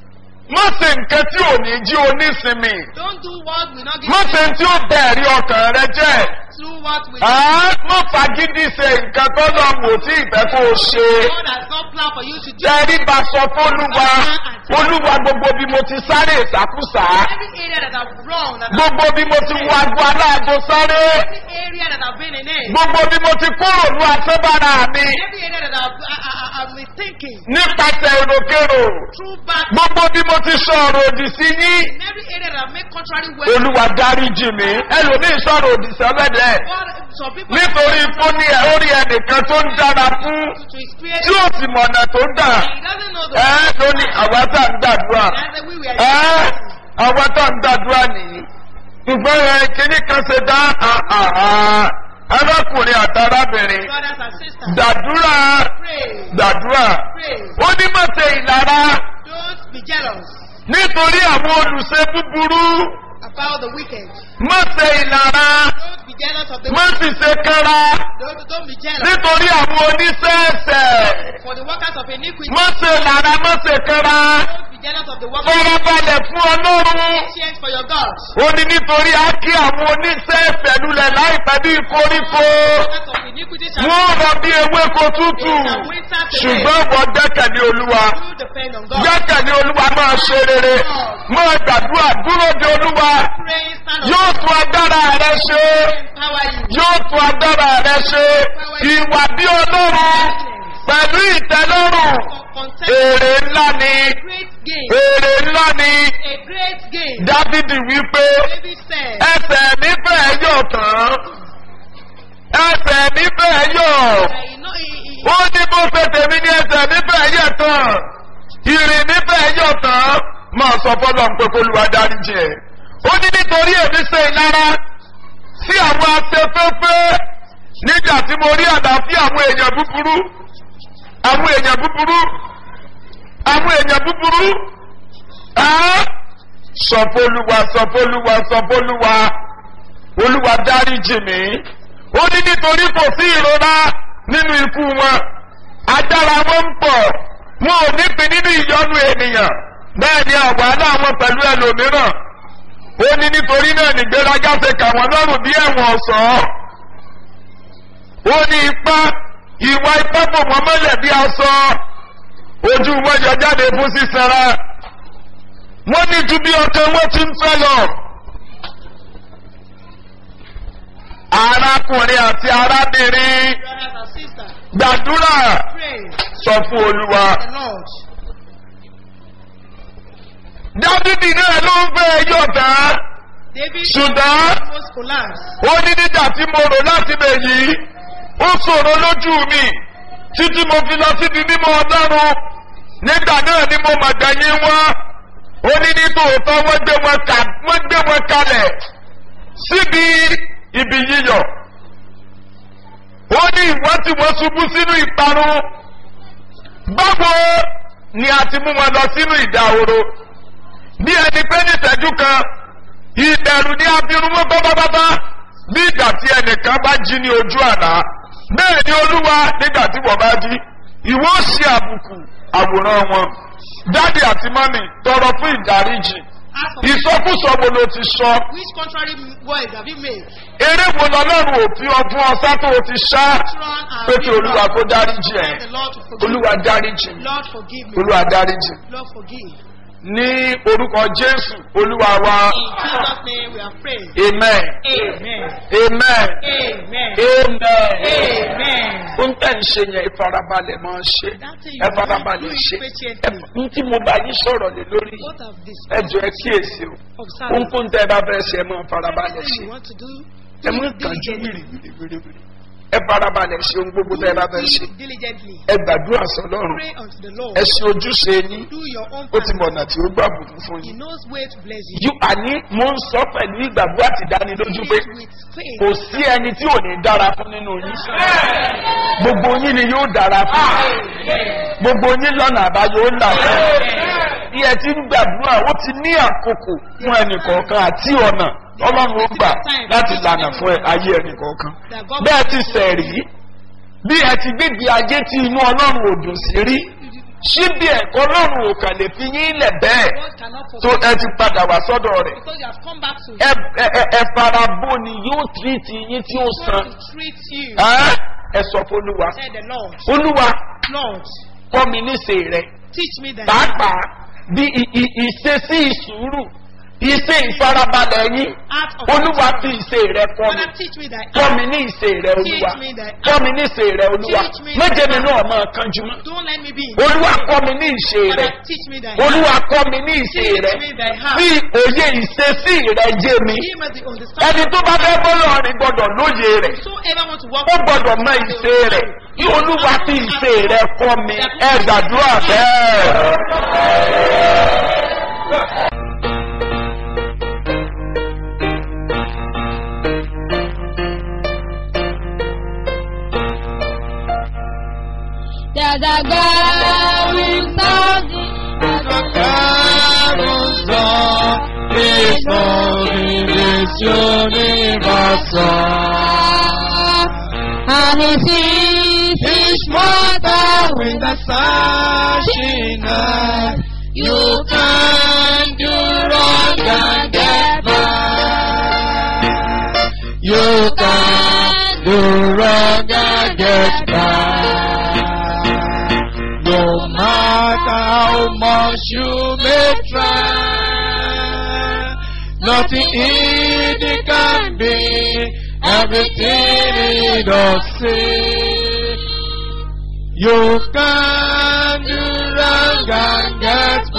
má ṣe nǹkan tí ò ní jí onísinmi Don't do what will not give má ṣe you tí ó bẹ̀rí ọkàn rẹ jẹ́ do what will Àá, má fagídí ṣe nǹkan tó lọ wò tí ìfẹ́ kó o ṣe God has not planned for you to do. tẹ́rí bá sọ fólúwa olúwa gbogbo bí mo ti sáré ìsàkúsà Every area that I've wrong, that I've, gbogbo bí mo ti wo agbo aláàgbo sáré every area that I've been in it, gbogbo bí mo ti kúrò ní asẹ́bára mi every area that I've, I, I, I- I've been thinking nípasẹ̀ èròkèrò through bad, gbogbo bí mo ti sọ ọ̀rọ̀ òdì sí yín in every area that I've made contrary words. olúwa dáríjì mi ẹlòmíì sọ̀rọ̀ òdì sọ́lẹ́dẹ̀ God, some people nítorí fún ní orí ẹnìkan tó ń dára fún to, to experience tí ó sì mọ̀nà tó dà and he doesn't know the ẹ́ ló ní àwa tá ń gbàdúrà That's the way we are ẹ́ àwa tá ń gbàdúrà nìyí ṣùgbọ́n ẹ kíní kan ṣe dá àhàhà arákùnrin àtàrábìnrin brothers and sisters. gbàdúrà Pray, gbàdúrà pray. ó ní má ṣe ìlara Don't be jealous nítorí àwọn olùṣe búburú about the wicked. má ṣe ìlara Don't be jealous of the má sì ṣe kára Don't, don't be jealous nítorí àwọn oníṣẹ́ẹ̀ṣẹ̀ for the workers of iniquity. má ṣe ìlara má ṣe kára Don't be jealous of the workers of fọwọ́balẹ̀ fún ọlọ́run. patience for your God. ó ní nítorí á kí àwọn oníṣẹ́ẹ̀ṣẹ̀ lulẹ̀ láìpẹ́ bí koríko Workers of iniquity shall wọ́n rọ bí ewéko tútù ṣùgbọ́n wọ́n gbẹ́kẹ̀lé olúwa you depend on God. gbẹ́kẹ̀lé olúwa máa ṣe rere máa gbàdúrà dúró de olúwa Pray, stand yóò up, tún agbára rẹ ṣe empower you. yóò tún agbára rẹ ṣe ìwà bí ọlọ́run pẹ̀lú ìtẹ́lọ́rùn Content èrè ńlá ni great gain. èrè ńlá ni A great gain. dávidi wípé David said, ẹsẹ̀ mi fẹ́ yọ̀ tán ẹsẹ̀ mi fẹ́ yọ̀ that you know, he, he, ó ní bó ṣe tèmi ní ẹsẹ̀ mi fẹ́ yẹ̀ tán ìrìn mi fẹ́ yọ̀ tán máa sọ fọlọ́ ń pé kó lu adarí jẹ ó ní nítorí èmi ṣe ìlara sí àwọn afẹ́fẹ́fẹ́ nígbà tí mo rí àdáfí àwọn èèyàn búburú àwọn èèyàn búburú àwọn èèyàn búburú ẹ́ sọfọlúwa sọfọlúwa sọfọlúwa olúwa dáríjì mí ó ní nítorí kò sí ìrora nínú ikú wọn agbára wọn ń pọ̀ wọn ò nípìn nínú ìyọnu ènìyàn bẹ́ẹ̀ ni àwàlá wọn pẹ̀lú ẹlòmíràn ó ní nítorí náà nìgbéraga ṣe kà wọ́n lọ́rùn bí ẹ̀wọ̀n ọ̀sán ó ní ipá ìwà ipá bò wọ́n mọ́lẹ̀ bí aṣọ ojú wọn yọ jáde fún sísanra wọ́n ní ju bí ọkàn wọn ti ń fẹ́ lọ. arákùnrin àti arábìnrin brothers and sisters, gbàdúrà pray sọ fún olúwa. the Lord. dávidi náà ló ń fẹ́ yọ̀ tán David ṣùgbọ́n almost collapsed. ó ní nígbà tí mo rò láti bẹ̀ yìí ó ṣòro lójú mi títí mo fi lọ síbi mímọ́ ọlọ́run nígbà náà ni mo mọ̀ gbẹ̀yìn wọn ó ní ní tòótọ́ wọ́n gbé wọn kà wọ́n gbé wọn kalẹ̀ síbi ibi yíyọ̀ ó ní ìwọ́n tí wọ́n ṣubú sínú ìparun báwo ni a ti mú wọn lọ sínú ìdahoro bí ẹni pé ní ìtẹ́jú kan ìbẹ̀rù ní abirun mọ́ pátápátá bí ìgbà tí ẹnìkan bá jí ní ojú àná bẹ́ẹ̀ ni olúwa nígbà tí wọ́n bá jí ìwọ ṣe àbùkù àwòrán wọn dáàdì àti mọ́mì tọrọ fún ìdáríjì Ask for ìsọkúsọ wo ló ti sọ which contrary words have you made? eré wo lọlọ́run òfin ọdún ọsá tó o ti ṣá Run and pé kí be olúwa wrong. kó dáríjì ẹ Ask the Lord to forgive olúwa me. dáríjì mi Lord forgive me. olúwa dáríjì Lord forgive. ní orúkọ jésù olúwa wa In Jesus' name we are praying. amen Amen. amen Amen. amen. Amen. ó ń tẹ̀ ń ṣe yẹn ìfarabalẹ̀ máa ń ṣe That thing you ẹ do, farabalẹ̀ do it ṣe patiently. ẹ n tí mo bá yín sọ̀rọ̀ lé lórí What of this? ẹ jọ ẹ kíyèsí o Observe. ohunkóhun tẹ́ ẹ bá fẹ́ ṣe ẹ máa farabalẹ̀ Everything ṣe you want to do, ẹ do mú it kánjú diligently. wìrìwìrìwìrì ẹ farabalẹ̀ ṣe ohun gbogbo tẹ́ ẹ bá fẹ́ ṣe Do it diligently. ẹ gbàdúrà sọlọ́run Pray unto the Lord. ẹ ṣe ojúṣe yín Do your own ó ti part. mọ̀nà tí ó gbà bùkún fún He yín. knows where to bless you. yú àní mo ń sọ pẹ̀lú ìgbàgbọ́ àti ìdánilójú pé It is with faith. kò sí ẹni tí ò ní dára fún nínú yín gbogbo yín ni yóò dára fún gbogbo yín lọ́nà àbáyọ ó là fún bí ẹ ti ń gbàdúrà ó ti ní àkókò fún ẹnìkọ̀ọ̀kan àti ọ̀nà ọlọ́run ó gbà láti lànà fún ẹ- ayé ẹnìkọ̀ọ̀kan bẹ́ẹ̀ ti sẹ̀rí bí ẹ ti gbégbé ajé tí inú ọlọ́run ò dùn sí rí síbi ẹ̀kọ́ ọlọ́run ò kàn lè fi yín lẹ̀ bẹ́ẹ̀ God cannot tó forsake ẹ ti padà wá sọ́dọ̀ rẹ̀ because you have come back to ẹ Him. ẹ- ẹ- ẹ fara bó ni yóò tírìtì yín tí ó God san to treat you. Ẹ́, ẹ sọ fún olúwa Said the Lord. olúwa Lord, kọ́ mi níṣe rẹ teach me that. pàápàá bí i- i- ìṣesí ìṣúrù ìṣe ìfarabalẹ̀ yín Art of olúwa fi ìṣe rẹ kọ́ mi Father, teach me that. kọ́ mi ní ìṣe rẹ olúwa Teach me that. kọ́ mi ní ìṣe rẹ olúwa Teach me méje mi that. náà máa kanjú mọ́ Don't let me be. in olúwa sin. kọ́ mi ní ìṣe rẹ Father, teach me that. olúwa kọ́ mi ní ìṣe Teach rẹ me thy heart. bí òye ìṣesí rẹ jẹ́ mi Give me the ẹni understanding. tó bá fẹ́ bọ́lọ̀ rìn gbọ́dọ̀ lóye rẹ̀ Whosoever want to walk ó gbọ́dọ̀ mọ ìṣe rẹ̀ kí olúwa fi ìṣe rẹ̀ kọ́ mi ẹ gbàdúrà bẹ́ẹ̀. There's a girl in Saudi. And he sees his mother with the Flashing eye, You can do wrong and get back. you can do wrong and get back. No matter how much you may try, nothing easy can be everything he does say. You can do wrong and get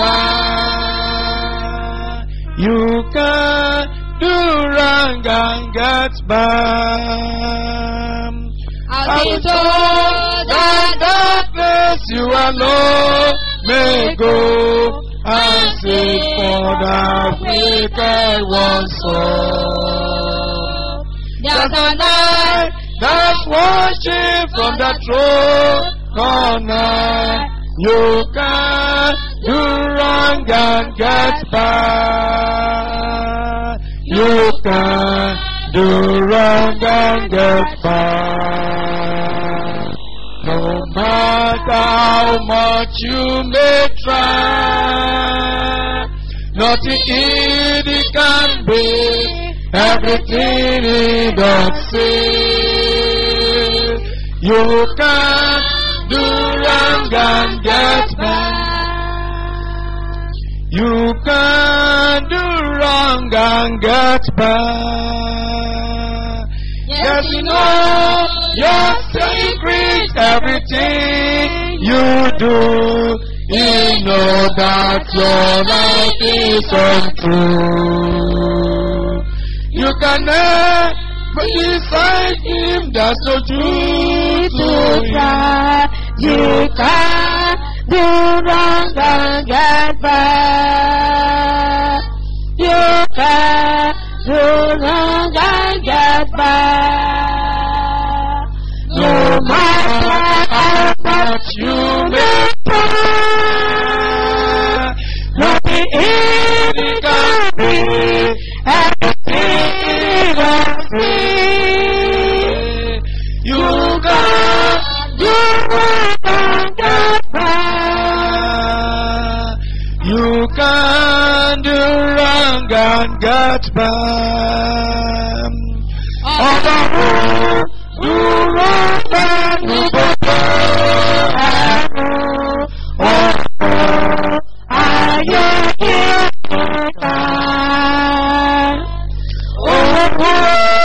back. You can do wrong and get back. As he told that darkness you alone may go and seek for the wicked one's soul. There's a night That's watching from the throne corner. You can do wrong and get back. You can do wrong and get back. No matter how much you may try, nothing easy can be everything he does say. You can do wrong and get back. You can do wrong and get back. Yes, you know your secret, everything you do. You know that your life is untrue. You can never decide him, there's no truth to try. You can do wrong and get back. You can do wrong and get back. No matter how much you may try, nothing easy can be everything I see. You got you and get back. You can do wrong and get back. Ọlọ́run dúró pẹ̀lú gbogbo ẹ̀rù ọ̀pọ̀ ayé kíkà. Owó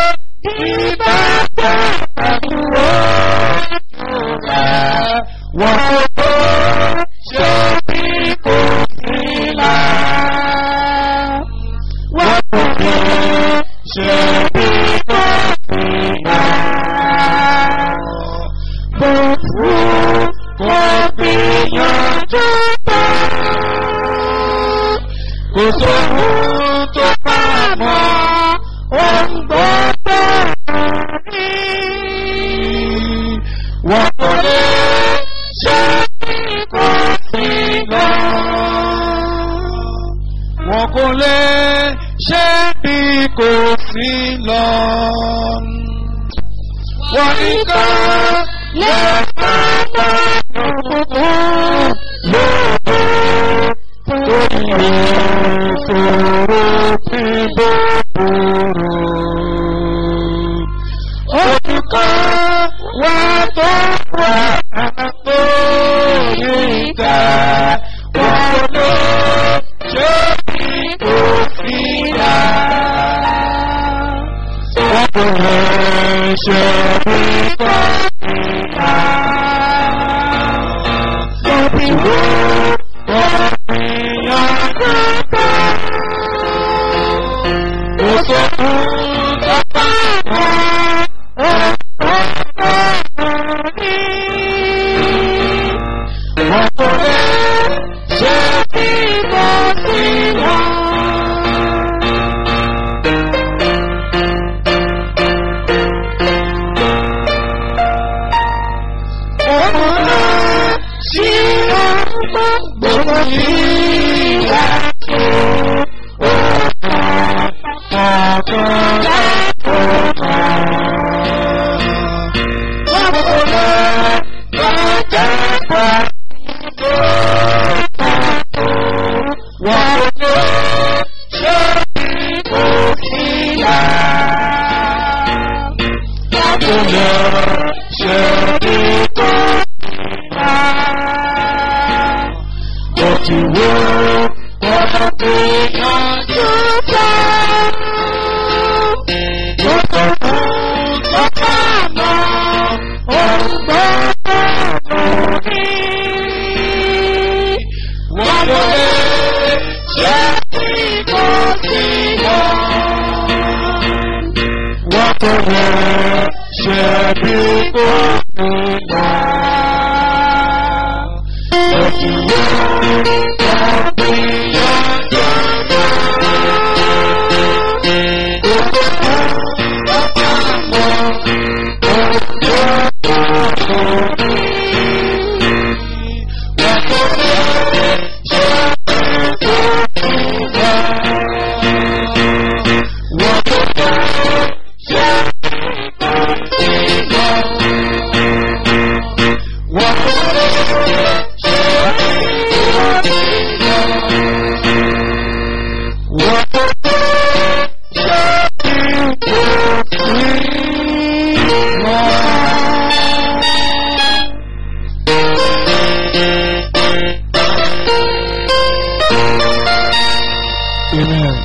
ìbájẹ́ pẹ̀lú ojú rẹ̀ wọ́n kò ṣe bí kò sí là. Wọ́n kò ní ṣe bí kò sí là. wù kó gbìyànjú tó. Kò sóhun tó bá mọ́ ohun gbọ́dọ̀ ní. Wọ́n kò lè ṣe kó sí lọ. Wọ́n kò lè ṣe bí kò sí lọ. Wọ́n ní ká lè máa bá òkùnkùn lóòrò torí ìṣòro tí bó burú. Olùkọ́ wa tó wà tó yíká wọ́n ló ṣe òfin dá. Wọ́n kò lè ṣe ìkọ́ ìyá. Tóbi wo ọ̀rìyàn kúkọ́. Ó sọ fún tọ́pá wọn, ó sọ ní. Wọ́n kò lè ṣe ìkọ́ sí wọn. Ọmọ sí ọmọ gbogbo ìyá tó.